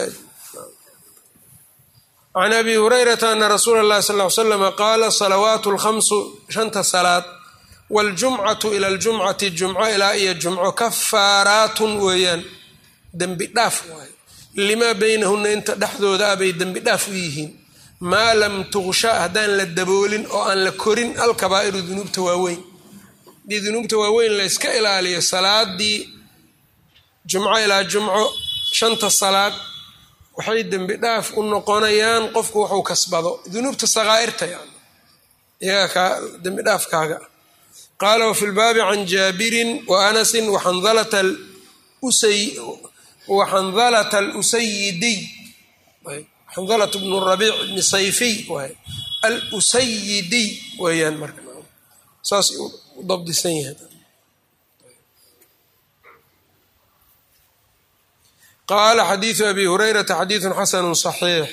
can abi hurayrata ana rasuula اllahi sal l slama qaala salawaat اlkhamsu shanta salaad wاljumcatu ila ljumcati jumco ilaa iyo jumco kafaaraatun weeyaan dembi dhaaf waaye limaa beynahunna inta dhexdooda ah bay dembi dhaaf u yihiin maa lam tuqsha haddaan la daboolin oo aan la korin alkabaa'iru dunuubta waaweyn haddii dunuubta waaweyn la yska ilaaliyo salaadii jumco ilaa jumco shanta salaad waxay dembi dhaaf u noqonayaan qofku wuxuu kasbado dunuubta sakaa'irta yani iyaga kaa dembi dhaafkaaga qaala wafi lbaabi can jaabirin wa anasin waxandalata waxandalata alusayidiy xandalat bnu rabiic bni sayfiy waay alusayidiy weeyaan marka saas u dabdisan yahay qaala xadiidu abi hurayrata xadiidun xasanu صaxiix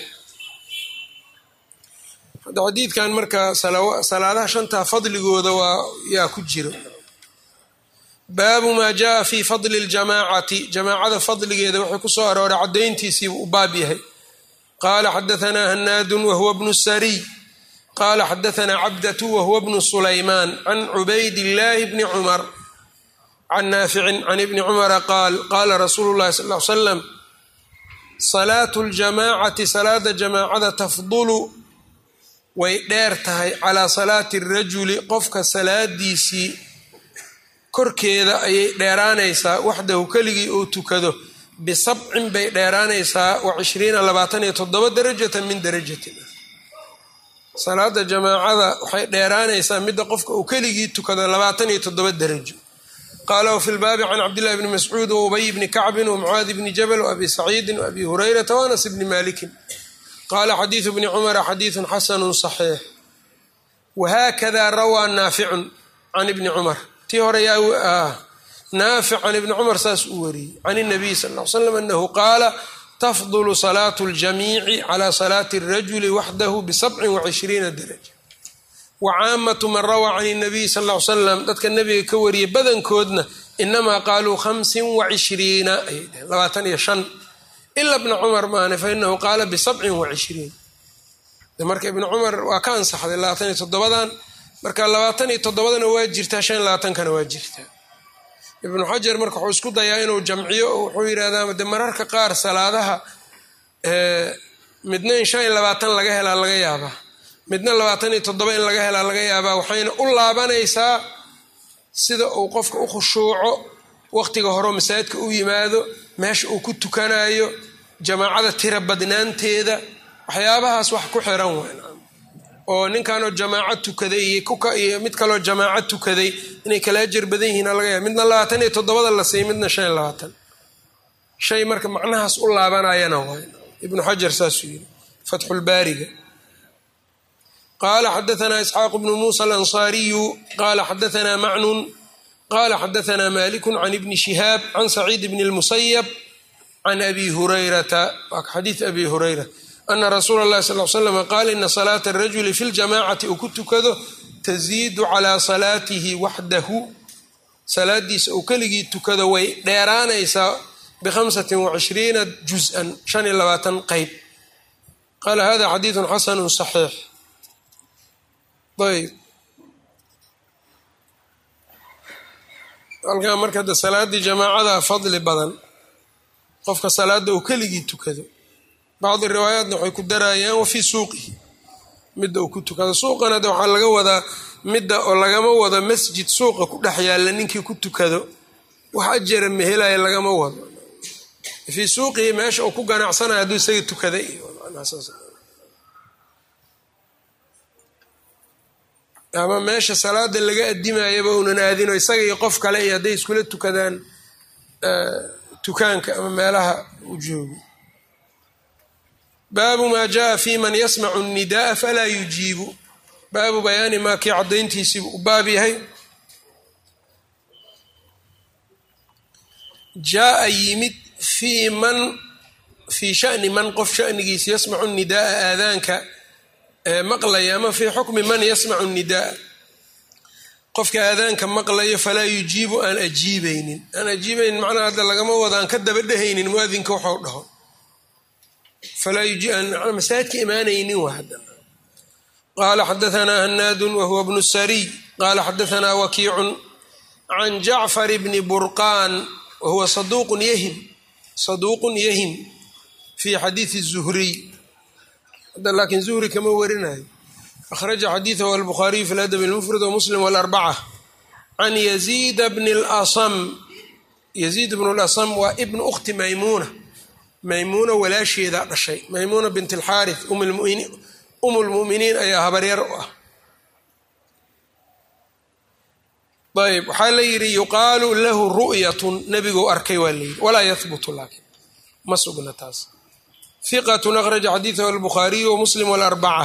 xadiidkan marka salaadaha shantaa fadligooda waa yaa ku jiro baabu maa jaءa fi fadli اljamaacati jamaacada fadligeeda waxay ku soo arooray caddayntiisiibu u baab yahay qaala xadaثna hanaadu wahuwa bnu sariy qaala xadaثna cabdatu wahuwa bnu sulaymaan can cubayd اllaahi bni cumar can naaficin can ibni cumara qaal qaala rasuulu llahi sal l slam salaatu ljamaacati salaada jamaacada tafdulu way dheer tahay calaa salaati rajuli qofka salaadiisii korkeeda ayay dheeraanaysaa waxdahu keligii uu tukado bisabcin bay dheeraanaysaa wa cishriina labaatan iyo toddoba darajatan min darajatin salaada jamaacada waxay dheeraanaysaa midda qofka uu keligii tukado labaatan iyo toddoba darajo qaala wfi lbaabi can cabdillahi bni mascuud waubay bni kacbin wamucaadi bni jabal waabi saciidin waabi hurayrata waanas bni malikin qaala xadiidu bni cumara xadiidun xasanu صaxiix wahaakada rawaa naaficun can ibni cumar tii hore yaa naafic can ibni cumar saas uu wariyey can اnabiy sal l slam anahu qaala tafdulu salaatu اljamiici cala salaati اrajuli waxdahu bisabcin wacishriina daraja wacaamatu man rawaa can nabiy sal l salam dadka nabiga ka wariyay badankoodna inamaa qaaluu hamsin wacishriina ayay dheheen labaatan iyo shan ila bna cumar maane fa inahu qaala bisabcin wacishriin marka ibni cumar waa ka ansaxday labaatan iyo toddobadan marka labaatan iyo toddobadana waa jirtaa shan labaatankana waa jirtaa ibnu xajar marka wuxuu isku dayaa inuu jamciyo oo wuxuu yidhahdaa de mararka qaar salaadaha midna in shan iyo labaatan laga helaa laga yaabaa midna labaatan iyo toddoba in laga helaa laga yaabaa waxayna u laabanaysaa sida uu qofka u khushuuco waqtiga horeo masaajidka u yimaado meesha uu ku tukanayo jamaacada tira badnaanteeda waxyaabahaas wax ku xiran weyn oo ninkanoo jamaaco tukaday iyo mid kaloo jamaaco tukaday inay kala ajar badan yihiin laga yaaba midna labaatan iyo toddobada la siiy midna shan iyo labaatan shay marka macnahaas u laabanayana waay ibnu xajar saasuu yiri fatxulbaariga qala xadaثna isxaaq bnu musa alanصariyu qala xadaثna macnun qala xadaثna maliku can ibni shihaab can saciid bn اlmusayab can abi hurayrata waa xadiid abi hurayra ana rasuula اllahi sal l slam qaala ina salaata الrajuli fi ljamacati uu ku tukado taziidu calaa salaatihi waxdahu salaadiisa uu keligii tukado way dheeraanaysaa bhamsati wacishriina juz-an shan iyo labaatan qeyb qaala hada xadiidu xasanu صaxiix ayb halkaa marka de salaaddii jamaacada fadli badan qofka salaada uu keligii tukado bacdi riwaayaatna waxay ku darayaan wa fii suuqihi midda uu ku tukado suuqana de waxaa laga wadaa midda oo lagama wado masjid suuqa ku dhex yaalla ninkii ku tukado wax ajara mehelaya lagama wado fii suuqihi meesha uu ku ganacsanayo hadduu isaga tukaday ama meesha salaada laga adimayaba unan aadino isaga iyo qof kale iyo hadday iskula tukadaan tukaanka ama meelaha u joogo baabu maa jaa fi man yasmacu الnidaءa falaa yujiibu baabu bayaani maa kii caddayntiisiibu u baab yahay jaaa yimid fii man fii shani man qof shanigiisa yasmacu nidaaa aadaanka maqlaya ama fii xukmi man yasmacu nidaa qofka aadaanka maqlayo falaa yujiibu aan ajiibaynin aan ajiibaynin macnaha hadda lagama wado aan ka daba dhehaynin muadinka waxau dhaho falaa masaajidka imaanaynin waa hadda qaala xadaanaa hanaadu wahuwa bnu sariy qaala xadaanaa wakiicun can jacfar bni burqaan wahuwa saduuqun yahim saduuqun yahim fi xadiidi الzuhriy hadda laakiin zuhri kama warinayo akhraja xadiidahu albukhaariyu fi ladab اlmufrad wmuslim wاlarbaca can yaziid bn اlasam yaziid bn اlasam waa ibn ukhti maymuuna maymuuna walaasheedaa dhashay maymuuna bint اlxaarith um lmu'miniin ayaa habaryar u ah ayb waxaa la yidhi yuqaalu lahu ru'yatun nebiguu arkay waa layidhi walaa yahbutu laakiin ma sugna taas hiqatun akhraja xadiidahu albukhaariyu wamuslim walarbaca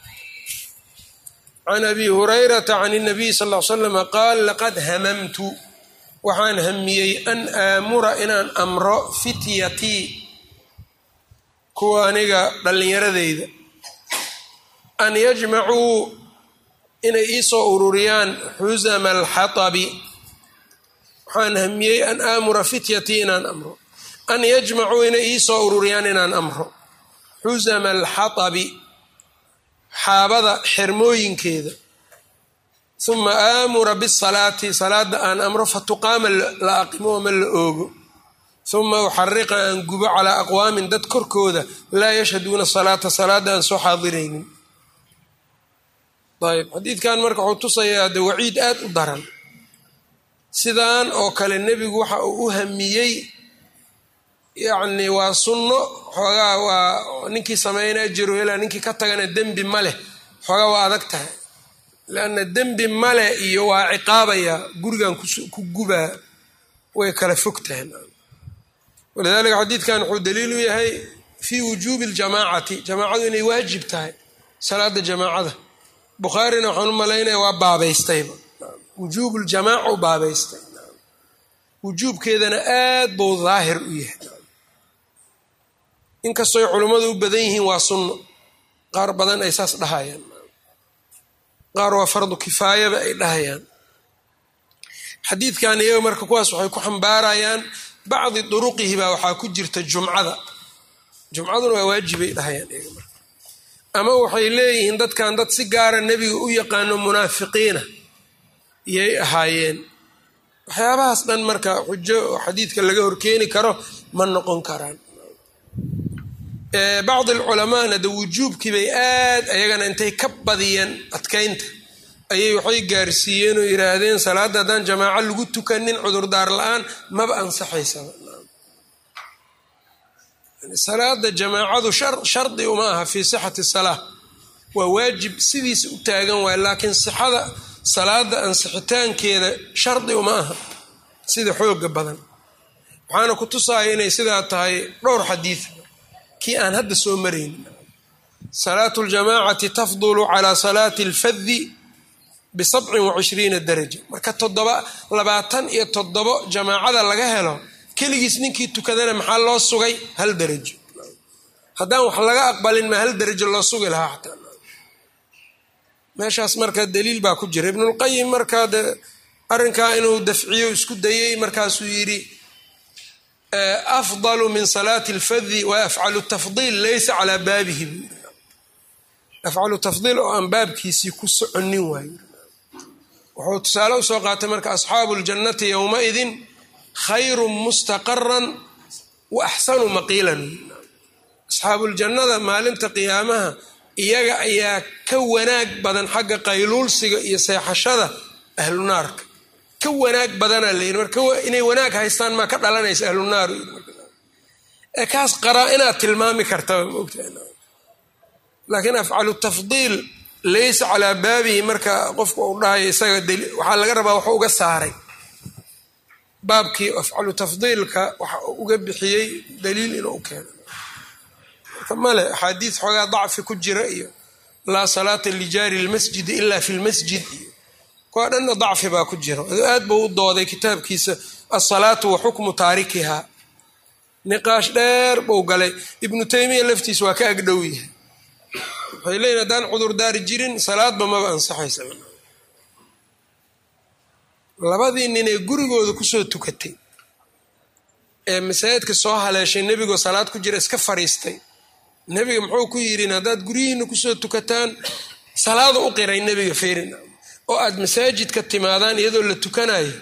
can abi hurayrata can اnabiy sal l slama qaal laqad hamamtu waxaan hamiyey an aamura inaan amro fityatii kuwa aniga dhallinyaradeyda an yajmacuu inay iisoo ururiyaan xusama alxatabi waxaan hamiyey an aamura fityatii inaan amro an yajmacuu inay iisoo ururiyaan inaan amro xusama alxatabi xaabada xermooyinkeeda uma aamura bisalaati salaada aan amro fatuqaama la aqimo ama la oogo uma uxariqa aan gubo calaa aqwaamin dad korkooda laa yashhaduuna salaata salaada aan soo xaadiraynin ayb xadiidkan marka wuxuu tusayaa de waciid aad u daran sidaan oo kale nebigu waxa uu u hamiyey yacni waa sunno xoogaa waa ninkii sameynaa jiro ilaa ninkii ka tagana dembi ma leh xoogaa waa adag tahay leanna dembi male iyo waa ciqaabaya gurigan ku gubaa way kala fog tahay walidaalika xadiidkan wuxuu daliil u yahay fii wujuubi ljamaacati jamaacadu inay waajib tahay salaada jamaacada bukhaarina waxaan u malaynaya waa baabaystayba wujuub ljamaaca u baabaystay wujuubkeedana aad buu daahir u yahay inkastoy culummadu u badan yihiin waa sunno qaar badan ay saas dhahayaan qaar waa fardu kifaayaba ay dhahayaan xadiidkan iyaga marka kuwaas waxay ku xambaarayaan bacdi duruqihi baa waxaa ku jirta jumcada jumcaduna waa waajibay dhahayaan iyaga marka ama waxay leeyihiin dadkan dad si gaara nebiga u yaqaano munaafiqiina yay ahaayeen waxyaabahaas dhan marka xujo oo xadiidka laga horkeeni karo ma noqon karaan bacdi alculamaana de wujuubkii bay aad ayagana intay ka badiyeen adkaynta ayay waxay gaarsiiyeen oo yidhaahdeen salaadda haddaan jamaaco lagu tukanin cudurdaar la-aan maba ansaxaysaba salaada jamaacadu shardi uma aha fii sixati salaa waa waajib sidiisa u taagan waay laakiin sixada salaada ansixitaankeeda shardi uma aha sida xooga badan waxaana ku tusaya inay sidaa tahay dhowr xadiid kii aan hadda soo maraynin salaatu ljamaacati tafdulu calaa salaati alfadi bisabcin wa cishriina daraja marka toddoba labaatan iyo toddobo jamaacada laga helo keligiis ninkii tukadana maxaa loo sugay hal darajo haddaan wax laga aqbalin ma hal darajo loo sugi lahaa xataa meeshaas marka daliil baa ku jira ibnulqayim markaa de arrinkaa inuu dafciyo isku dayey markaasuu yidhi afdalu min salaati alfadi wa afcalu tafdiil laysa calaa baabihi buu yiri afcalu tafdiil oo aan baabkiisii ku soconin waayo wuxuu tusaale usoo qaatay marka asxaabu ljannati yowmaidin khayru mustaqaran wa axsanu maqiilan asxaabuljannada maalinta qiyaamaha iyaga ayaa ka wanaag badan xagga qayluulsiga iyo seexashada ahlu naarka ka wanaag badanaa la yidhi marka inay wanaag haystaan maa ka dhalanaysa ahlu naar ee kaas qaraa inaad tilmaami kartaba maogtahay laakiin afcalu tafdiil laysa calaa baabihi marka qofka uu dhahayo isaga waxaa laga rabaa waxu uga saaray baabkii afcalu tafdiilka waxa uu uga bixiyey daliil inuu keeno marka male axaadiis xoogaa dacfi ku jira iyo laa salaata lijaari lmasjidi ila fi lmasjid iyo kuwa dhanna dacfi baa ku jira aad buu u dooday kitaabkiisa asalaatu wa xukmu taarikiha niqaash dheer buu galay ibnu taymiya laftiisa waa ka agdhow yahay waxay leeyihin haddaan cudurdaari jirin salaadba maba ansaxaysa labadii nin ee gurigooda kusoo tukatay ee masaajidka soo haleeshay nebigoo salaad ku jira iska fariistay nebiga muxuu ku yidhin haddaad guryihiina kusoo tukataan salaada u qiray nebiga ferin oo aad masaajidka timaadaan iyadoo la tukanayo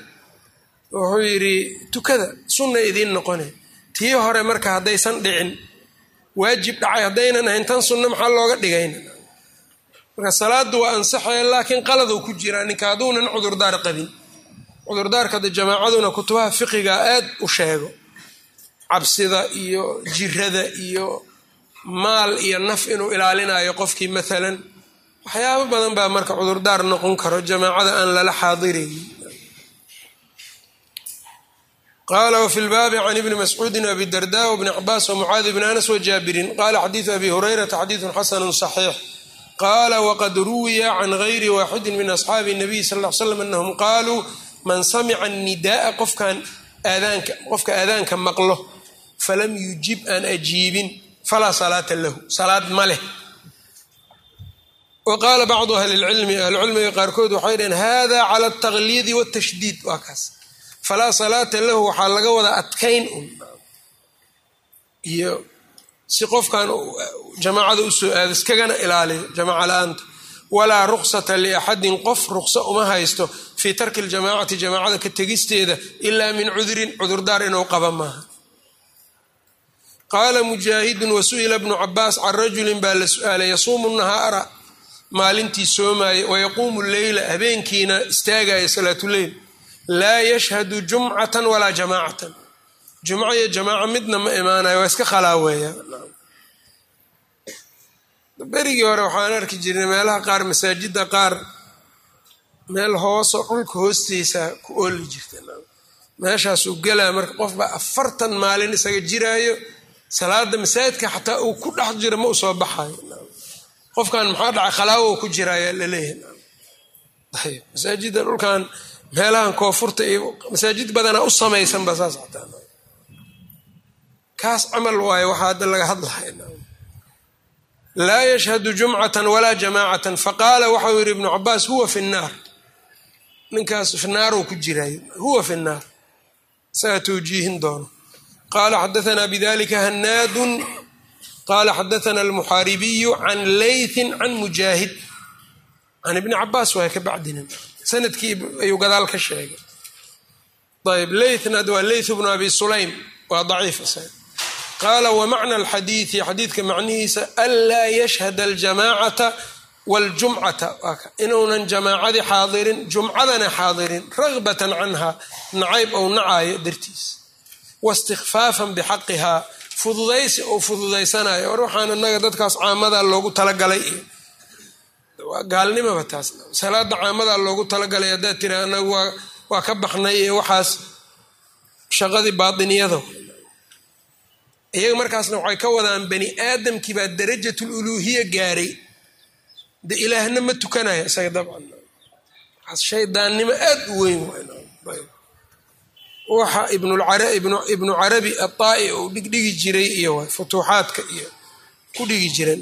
wuxuu yidhi tukada sunna idiin noqone tii hore marka haddaysan dhicin waajib dhacay haddaynan ahayn tan sunno maxaa looga dhigayna marka salaadu waa ansaxaya laakiin qaladou ku jiraa ninka hadduunan cudurdaar qabin cudurdaarka de jamaacaduna kutubaha fiqiga aad u sheego cabsida iyo jirada iyo maal iyo naf inuu ilaalinayo qofkii maalan waxyaabo badan baa marka cudurdaar noqon karo jamaacada aan lala xaadiraynin qala wfi lbaabi can ibni mascuudi abi darda wbni cabaas wmucaadi bni anas wajaabirin qala xadiidu abi hurayrata xadiidun xasanu صaxiix qala wqad ruwiya can gayri waaxidi min asxaabi الnabiy sal ly slam anahum qaluu man samica nidaaa qofkan aadaanka qofka aadaanka maqlo falam yujib aan ajiibin falaa salaata lahu salaad ma leh wa qaala bacdu ahli lcilmi ahlucilmiga qaarkood waxay dhaheen hada cala altaqliidi wاtashdiid waa kaas falaa salaata lahu waxaa laga wada adkayn un iyo si qofkan jamaacada usoo aado iskagana ilaaliyo jamaaca la-aanta walaa ruksata liaxadin qof rukso uma haysto fii tarki ljamaacati jamaacada ka tegisteeda ilaa min cudurin cudurdaar inuu qaba maaha qaala mujaahidun wasu'ila bnu cabaas can rajulin baa la su-aalay yasuumu nahaara maalintii soomaaye wayaquumu leyla habeenkiina istaagaya salaatuleyl laa yashhadu jumcatan walaa jamaacatan jumco iyo jamaaca midna ma imaanayo waa iska khalaaweeya berigii hore waxaan arki jirnay meelaha qaar masaajida qaar meel hooso dhulka hoostiisa ku ooli jirta meeshaasuu gelaa marka qofba afartan maalin isaga jiraayo salaada masaajidka xataa uu ku dhex jiro ma u soo baxayo qofkan maxaa dhacay khalaawo ku jiraya laleeyahay masaajida dhulkan meelahan koonfurta iyo masaajid badanaa u samaysanba saas xataa kaas camal waayo waxaa hadda laga hadlaya laa yashhadu jumcatan walaa jamaacatan faqaala waxau yidhi ibnu cabaas huwa fi nnaar ninkaas finaarow ku jiraayo huwa fi nnaar isagaa towjiihin doono qaala xadaanaa bidalika hanaadun qaala xadaana almuxaaribiyu can leythin can mujaahid can ibni cabaas waay ka bacdina sanadkii ayuu gadaal ka sheegay ayb leythnad waa leyth bnu abi sulaym waa daciif isaga qaala wamacna alxadiidi xadiidka macnihiisa anlaa yashhada aljamaacata waljumcata inuunan jamaacadii xaadirin jumcadana xaadirin ragbatan canha nacayb ou nacaayo dartiis waistikfaafan bixaqihaa fududaysi ou fududaysanayo war waxaan inaga dadkaas caamadaa loogu talagalay iyo waa gaalnimaba taas salaada caamadaa loogu talagalay haddaad tira anagu waa ka baxnay ee waxaas shaqadii baatiniyada iyaga markaasna waxay ka wadaan bani aadamkii baa darajatul uluuhiya gaaray de ilaahna ma tukanaya isaga dabcan shaydaannimo aad u weyn waxa ibnu carabi ataa-i uu dhigdhigi jiray iyo futuuxaadka iyo ku dhigi jiray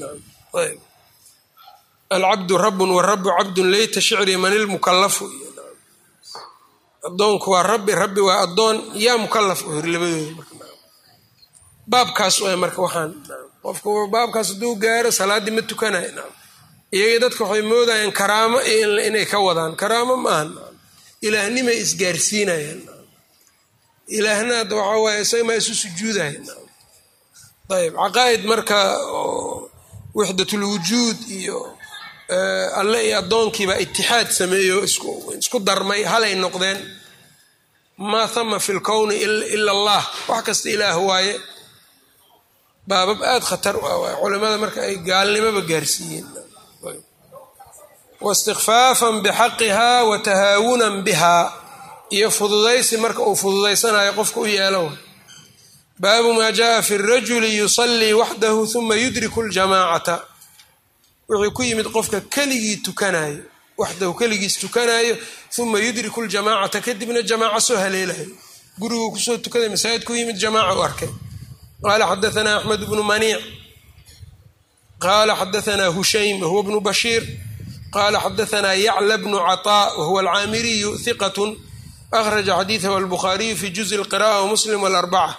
alcabdu rabun warabu cabdun leyta shicri man ilmukalafu iyo adoonku waa rabbi rabbi waa adoon yaa mukalaf u hiri labadooda baabkaas waa marka waxaan qofku baabkaas hadduu gaaro salaaddii ma tukanayo iyagii dadka waxay moodayaan karaamo inay ka wadaan karaamo maahan ilaahnimay isgaarsiinayaan ilaahnaad waxaa waaye isaga maa isu sujuudaya ayb caqaa'id marka wixdatulwujuud iyo alle iyo addoonkiibaa itixaad sameeyo isku darmay halay noqdeen maa hama fi lkowni ila allah wax kasta ilaah waaye baabab aada khatar u ah waay culimada marka ay gaalnimoba gaarsiiyeen waistikfaafan bixaqihaa wa tahaawunan bihaa iyo fududaysi marka uu fududaysanayo qofka u yeelo baabu maa jaaa fi rajuli yusallii waxdahu huma yudriku ljamaacata wuxuu ku yimid qofka keligii tukanayo waxdahu keligiis tukanayo uma yudriku ljamaacata kadibna jamaaca soo haleelayo guriguu kusoo tukaday masaajid ku yimid jamaaca u arkay qaala xadaanaa axmed bnu maniic qaala xadaanaa hushaym wahuwa bnu bashiir qaala xadaanaa yacla bnu caطaa wahuwa alcaamiriyu hiqat akhraja xadiidahu albukhaariyu fi juzi lqira'a wamuslim walarbaca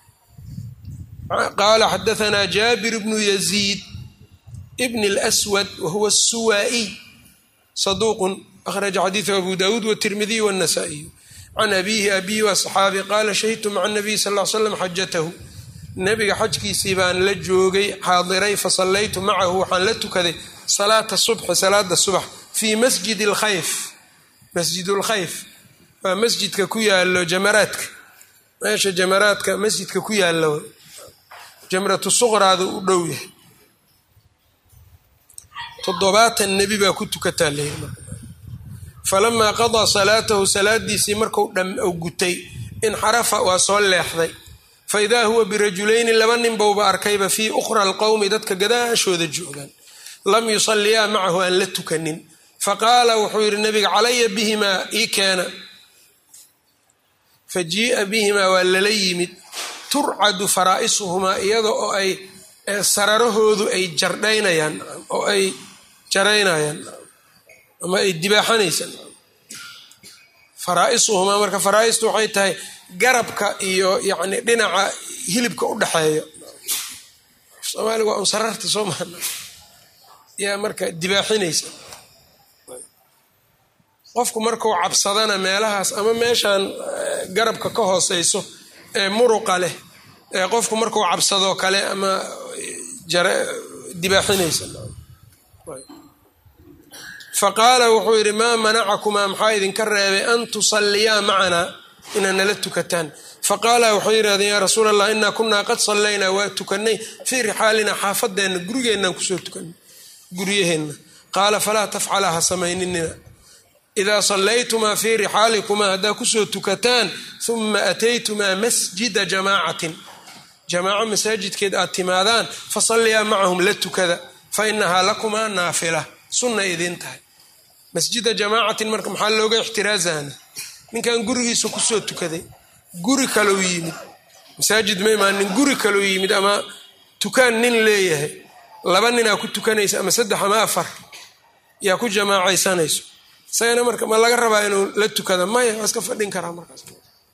qaala xadaanaa jaabir bnu yaziid bn اlswad wahuwa الsuwaa'iy saduuqun akhraja xadiidahu abu dawuud wالtirmidiy wالnasa'iyu can abiihi abiyi waa saxaabi qaala shahidtu maca الnabiy sal ll ly slam xajatahu nebiga xajkiisii baan la joogay xaadiray fa sallaytu macahu waxaan la tukaday salaata subxi salaada subax fii masjidi lkhayf masjidulkhayf waa masjidka ku yaalo jamaraadka meesha jamaraadka masjidka ku yaalo jamratu suqraada u dhow yahay toddobaatan nebi baa ku tukataa leeyi falamaa qadaa salaatahu salaadiisii marku u gutay inxarafa waa soo leexday fa idaa huwa birajulayni laba nin bowba arkayba fii ukhra alqowmi dadka gadaashooda joogaan lam yusalliyaa macahu aan la tukanin faqaala wuxuu yidhi nabiga calaya bihimaa ii keena fa jii'a bihimaa waa lala yimid turcadu faraa'isuhumaa iyada oo ay sararahoodu ay jardhaynayaan oo ay jaraynayaan ama ay dibaaxanaysaan faraa'isuhumaa marka faraa'istu waxay tahay garabka iyo yacni dhinaca hilibka u dhexeeya soomaaliga waa un sararta soo maana yaa marka dibaaxinaysa qofku markuu cabsadana meelahaas ama meeshan garabka ka hooseyso ee muruqa leh ee qofku markuu cabsadoo kale ama dibaaxinaysa faqaala wuxuu yidhi maa manacakumaa maxaa idinka reebay an tusalliyaa macanaa inaad nala tukataan faqaala waxay yidhahdeen yaa rasuul allah inaa kunaa qad sallaynaa waa tukanay fii rixaalinaa xaafadeenna gurigeennan kusoo tukanay guryaheenna qaala falaa tafcala ha samayninina idaa sallaytumaa fii rixaalikumaa haddaa kusoo tukataan uma ataytumaa masjida jamaacatin jamaaco masaajidkeed aad timaadaan fasalliyaa macahum la tukada fa inahaa lakumaa naafila sunna idiin tahay masjida jamaacatin marka maxaa looga ixtiraazana ninkan gurigiisa kusoo tukaday guri kalou yimid masaajid ma imaanin guri kalou yimid ama tukaan nin leeyahay laba ninaa ku tukanaysa ama saddex ama afar yaa ku jamaacaysanayso isagana marka ma laga rabaa inuu la tukada maya waa iska fadhin karaa markaas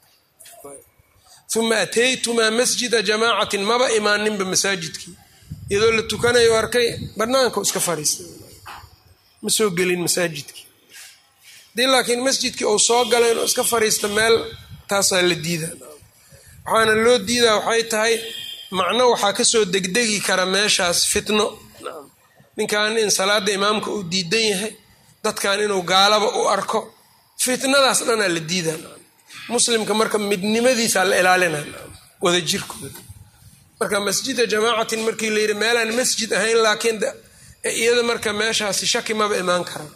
uma ataytumaa masjida jamaacatin maba imaaninba masaajidkii iyadoo la tukanayo arkay banaanka iska fadhiistay ma soo gelin masaajidkii hadii laakiin masjidkii uu soo galay inuu iska fadhiista meel taasaa la diida waxaana loo diidaa waxay tahay macno waxaa kasoo degdegi kara meeshaas fitno ninkan in salaada imaamka uu diidan yahay dadkan inuu gaalaba u arko fitnadaas dhanaa la diidaa muslimka marka midnimadiisaa la ilaalina wada jirkooda marka masjida jamaacatin markii la yidhi meelaan masjid ahayn laakiin iyada marka meeshaasi shaki maba imaan karaan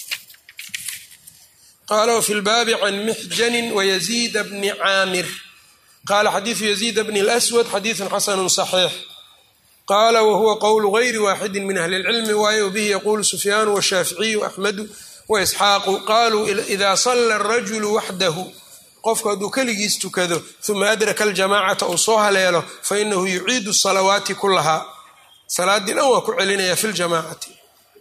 qaala wfi lbaabi can mixjanin wayaziida bni caamir qaala xadiidu yaziida bni اlswad xadiidu xasanu صaxiix qaala wahuwa qowlu gayri waaxidi min ahli اlcilmi waayo bihi yaqulu sufyaanu washaaficiyu axmedu waisxaaqu qaluu ida sala arajulu waxdahu qofku hadduu keligiis tukado uma adraka aljamacata uu soo haleelo fainahu yuciidu salawaati kulahaa salaadii dhan waa ku celinaya fi ljamacati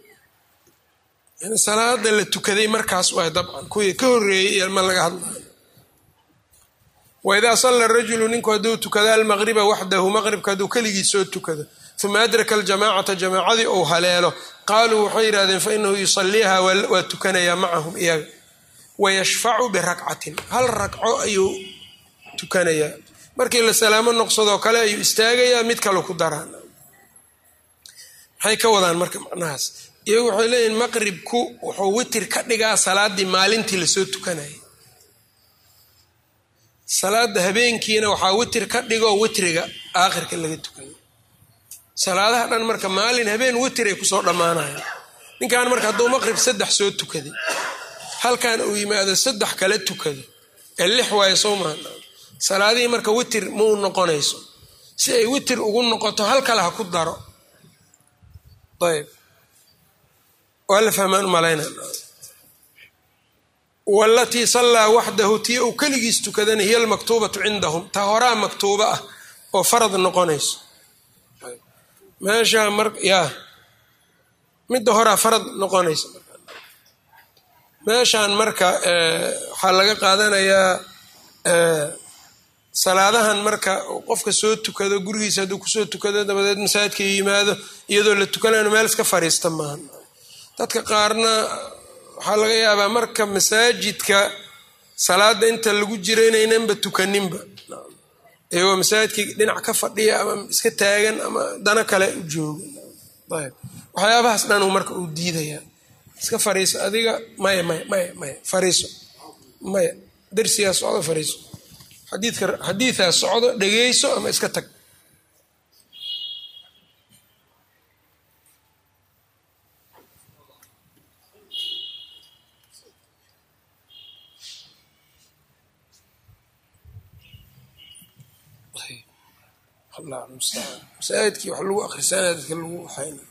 salaada la tukaday markaas waay dabcan kuwii ka horeeyey ma laga hadlayo waidaa salla rajulu ninku hadduu tukado almaqriba waxdahu maqribka hadduu keligii soo tukado uma adraka aljamacata jamaacadii uu haleelo qaaluu waxay yidhahdeen fainahu yusaliiha waa tukanayaa macahum iyaga wayashfacu birakcatin hal ragco ayuu tukanayaa markii la salaamo noqsadoo kale ayuu istaagayaa mid kale ku daraan maxay ka wadaan marka macnahaas iyagu waxay leeyihin maqribku wuxuu witir ka dhigaa salaadii maalintii lasoo tukanayay salaada habeenkiina waxaa witir ka dhigoo witriga aakhirka laga tukanayo salaadaha dhan marka maalin habeen witiray kusoo dhammaanayaan ninkan marka hadduu maqrib saddex soo tukaday halkan uu yimaado saddex kala tukado ee lix waayo soo maha salaadihii marka witir mau noqonayso si ay witir ugu noqoto hal kale ha ku daro ayb waa la fahmaan umalayna walatii sallaa waxdahu tii uu keligiis tukadana hiya almaktuubatu cindahum ta horaa maktuuba ah oo farad noqonayso meesha mar yaa midda horaa farad noqonaysa meeshan marka waxaa laga qaadanayaa salaadahan marka qofka soo tukado gurigiisa hadduu kusoo tukado dabadeed masaajidka yimaado iyadoo la tukanayo meel iska fariista maaha dadka qaarna waxaa laga yaabaa marka masaajidka salaada inta lagu jira inaynanba tukaninba iyagoo masaajidkii dhinac ka fadhiya ama iska taagan ama dano kale u jooga ayb waxyaabahaas dhan marka uu diidayaa iska fariiso adiga maya maya maya maya fariiso maya darsigaa socdo fariiso xadiidka xadiidaa socdo dhegeyso ama iska tag masaajidkii wax lagu akrisanaya dadka lagu waxayna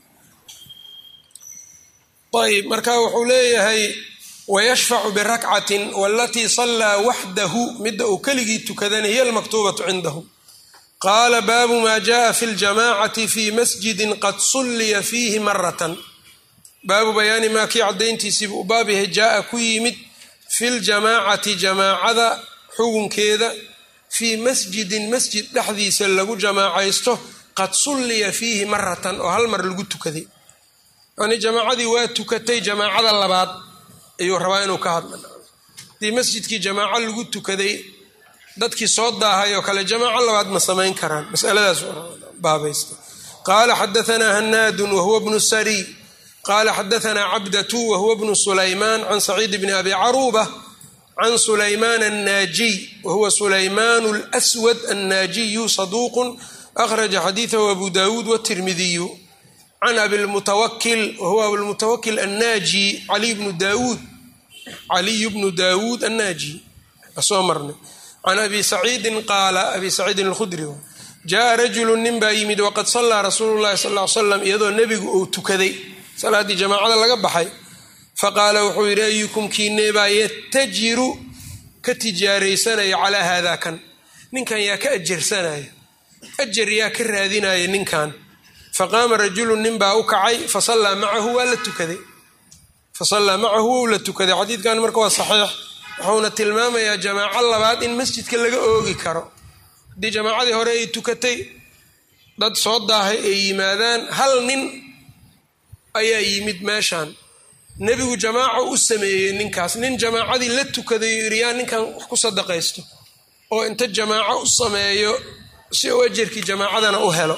ayb marka wuxuu leeyahay wayashfacu birakcatin walatii sallaa waxdahu midda uu keligii tukadana hiya almaktuubatu cindahu qaala baabu maa jaءa fi ljamacati fi masjidin qad sulliya fiihi maratan baabu bayaani maa kii caddayntiisiibu u baab yahay jaaa ku yimid fi ljamaacati jamaacada xugunkeeda fii masjidin masjid dhexdiisa lagu jamaacaysto qad sulliya fiihi maratan oo hal mar lagu tukaday yani jamaacadii waa tukatay jamaacada labaad ayuu rabaa inuu ka hadla hadii masjidkii jamaaco lagu tukaday dadkii soo daahay oo kale jamaaco labaad ma samayn karaan masaladaas baabaysta qaala xadaanaa hanaadun wahuwa bnu sariy qaala xadaanaa cabdatu wahuwa bnu sulaymaan can saciid bni abi caruuba can sulaymaan annaajiy wahuwa sulaymaan lswad annaajiyu saduuqun akhraja xadiidahu abu dawuud watirmidiyu can abilmutawakil wahuwa abilmutawakil annaaji caliy bnu daawuud caliyu bnu daawuud annaaji asoo marnay can abi saciidin qaala abi saciidin alkhudri jaaa rajulu nin baa yimid waqad sallaa rasuulu llahi sal ly slam iyadoo nebigu uu tukaday salaaddii jamaacada laga baxay faqaala wuxuu yidhi ayukum kiineebaa yatajiru ka tijaaraysanaya calaa haadaa kan ninkan yaa ka ajarsanaya ajar yaa ka raadinaya ninkan faqaama rajulu nin baa u kacay fasallaa macahu waa la tukaday fasallaa macahu wou la tukaday xadiidkan marka waa saxiix wuxuuna tilmaamayaa jamaaco labaad in masjidka laga oogi karo haddii jamaacadii hore ay tukatay dad soo daahay ay yimaadaan hal nin ayaa yimid meeshan nebigu jamaaco u sameeyey ninkaas nin jamaacadii la tukaday yidhi yaa ninkan wax ku sadaqaysto oo inta jamaaco u sameeyo si uu ajarkii jamaacadana u helo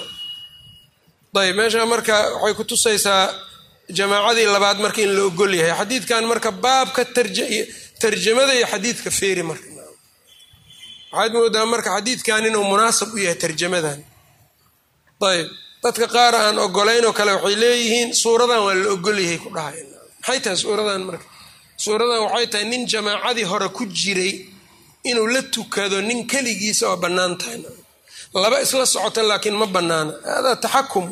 ayb meesha marka waxay ku tusaysaa jamaacadii labaad marka in la ogol yahay xadiidkan marka baabka tarjamada iyo xadiidka feeri marka waxaad moodaa marka xadiidkan inuu munaasab u yahay tarjamadan ayb dadka qaar aan ogolayn oo kale waxay leeyihiin suuradan waa la ogolyahay ku dhahay maxay tahay suuradan marka suuradan waxay tahay nin jamaacadii hore ku jiray inuu la tukado nin keligiisa oo bannaan tahay laba isla socota laakiin ma bannaana hada taxakum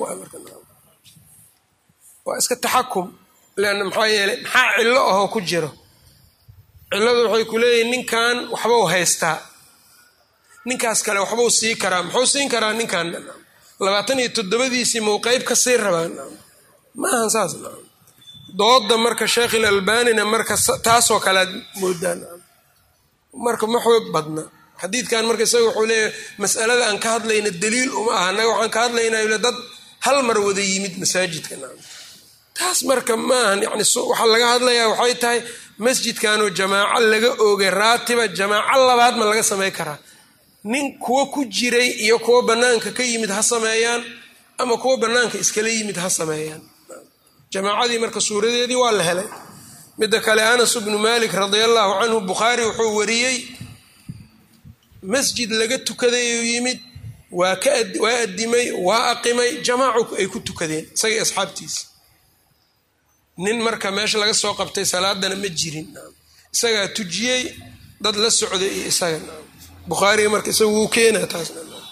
waa iska taxakum leanna maxaa yeeley maxaa cillo ahoo ku jiro cilladu waxay ku leeyihin ninkan waxbau haystaa ninkaas kale waxbuu sii karaa muxuu siin karaa ninkan labaatan iyo toddobadiisii mau qeyb ka sii rabaan maahan saas dooda marka sheekh ilalbanina marka taasoo kalead moodaan marka ma xoog badna xadiidkan marka isaga wuxuu leeyahay masalada aan ka hadlayna daliil uma aha annaga waxaan ka hadlaynaa dad hal mar wada yimid masaajidka taas marka maahan yani waxaa laga hadlayaa waxay tahay masjidkanoo jamaaco laga oogay raatiba jamaaco labaad ma laga samay karaa nin kuwo ku jiray iyo kuwo bannaanka ka yimid ha sameeyaan ama kuwo bannaanka iskala yimid ha sameeyaan jamaacadii marka suuradeedii waa la helay midda kale anas bnu malik radia allahu canhu bukhaari wuxuu wariyey masjid laga tukadayuu yimid waa waa adimay waa aqimay jamaacu ay ku tukadeen isagii asxaabtiisa nin marka meesha laga soo qabtay salaadana ma jirin isagaa tujiyey dad la socday iyo isaga bukhaariga marka isaga wuu keenaa taas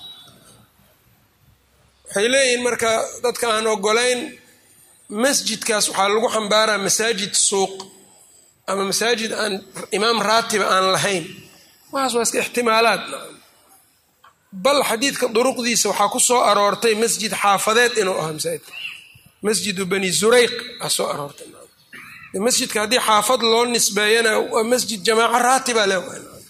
waxay leeyihiin marka dadka aan ogolayn masjidkaas waxaa lagu xambaaraa masaajid suuq ama masaajid aan imaam raatiba aan lahayn waxaas waa iska ixtimaalaad bal xadiidka duruqdiisa waxaa ku soo aroortay masjid xaafadeed inuu ahaa masaajidka masjidu bani zurayq aa soo aroortay masjidka haddii xaafad loo nisbeeyana waa masjid jamaaco raatiba leh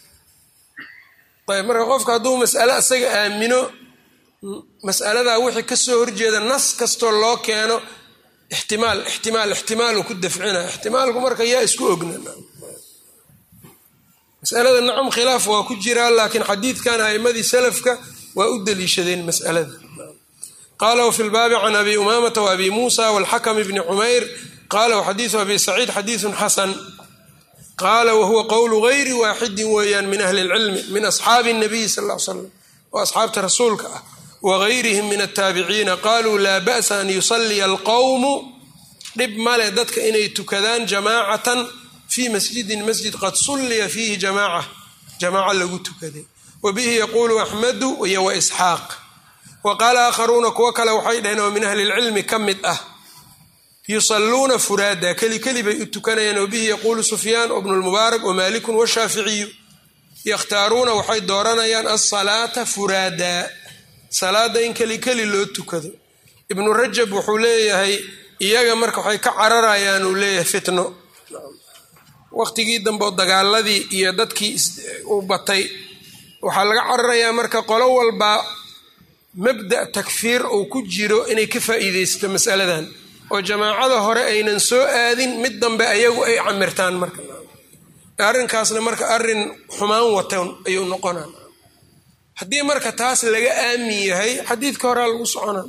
ayb marka qofka hadduu mas'ale isaga aamino mas'aladaa wixii kasoo horjeeda nas kastoo loo keeno ixtimaal ixtimaal ixtimaalu ku dafcina ixtimaalku marka yaa isku ogna masalada nacam khilaaf waa ku jiraa laakiin xadiidkan a'imadii salafka waa u deliishadeen mas'alada qaala wfi lbaabi can abi umaamata waabi muusa walxakm bni cumayr qaala wxadiidu abi saciid xadiidu xasan qaala wahuwa qowlu gayri waaxidin weeyaan min ahli اlcilmi min asxaabi الnabiy sal l slam oo asxaabta rasuulka ah wagayrihim min ataabiciina qaluu laa ba'sa an yusaliya alqowmu dhib male dadka inay tukadaan jamaacatan fii masjidin masjid qad sulliya fiihi jamaaca jamaaca lagu tukaday wa bihi yaquulu axmedu iyo wa isxaaq wa qaala aakharuuna kuwo kale waxay dhaheen oo min ahli lcilmi ka mid ah yusaluuna furaada keli keli bay u tukanayaan wabihi yaquulu sufyaan bnu lmubaarak wamaalikun washaaficiyu yakhtaaruuna waxay dooranayaan alsalaata furaada salaada in keli keli loo tukado ibnu rajab wuxuu leeyahay iyaga marka waxay ka cararayaan uu leeyahay fitno waqtigii dambe oo dagaaladii iyo dadkii u batay waxaa laga cararayaa marka qolo walba mabda takfiir uu ku jiro inay ka faa'iideysto masaladan oo jamaacada hore aynan soo aadin mid dambe ayagu ay camirtaan marka arrinkaasna marka arrin xumaan watan ayuu noqonaa haddii marka taas laga aamin yahay xadiidka horaa lagu socona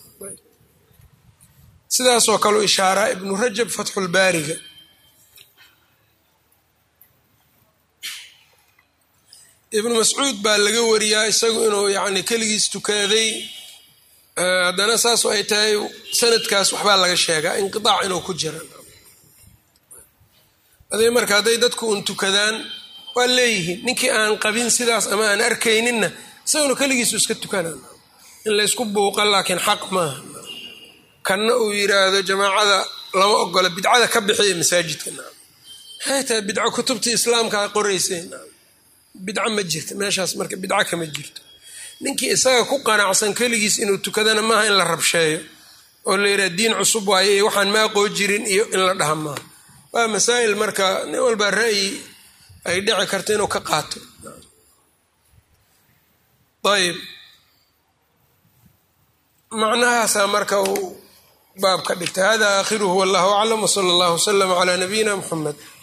sidaasoo kaleu ishaaraa ibnu rajab fatxulbaariga ibnu mascuud baa laga wariyaa isagu inuu yacni keligiis tukaaday haddana saasoo ay tahay sanadkaas waxbaa laga sheegaa inqidaac inuu ku jira aday marka hadday dadku un tukadaan waa leeyihiin ninkii aan qabin sidaas ama aan arkayninna isaguna keligiisu iska tukanaan in laysku buuqa laakiin xaq maaha kanna uu yiraahdo jamaacada lama ogola bidcada ka bixiya masaajidka maxay tahay bidco kutubta islaamka qorayseen bidco ma jirta meeshaas marka bidco kama jirto ninkii isaga ku qanacsan keligiis inuu tukadana maaha in la rabsheeyo oo la yidhaha diin cusub waaye iyo waxaan maaqoo jirin iyo in la dhaha maaha waa masaa'il marka nin walbaa ra'yi ay dhici karto inuu ka qaato ayb macnahaasaa marka uu baab ka dhigtay hada aakhiruhu wallahu aclam wsala allahu wslama calaa nabiyina muxamed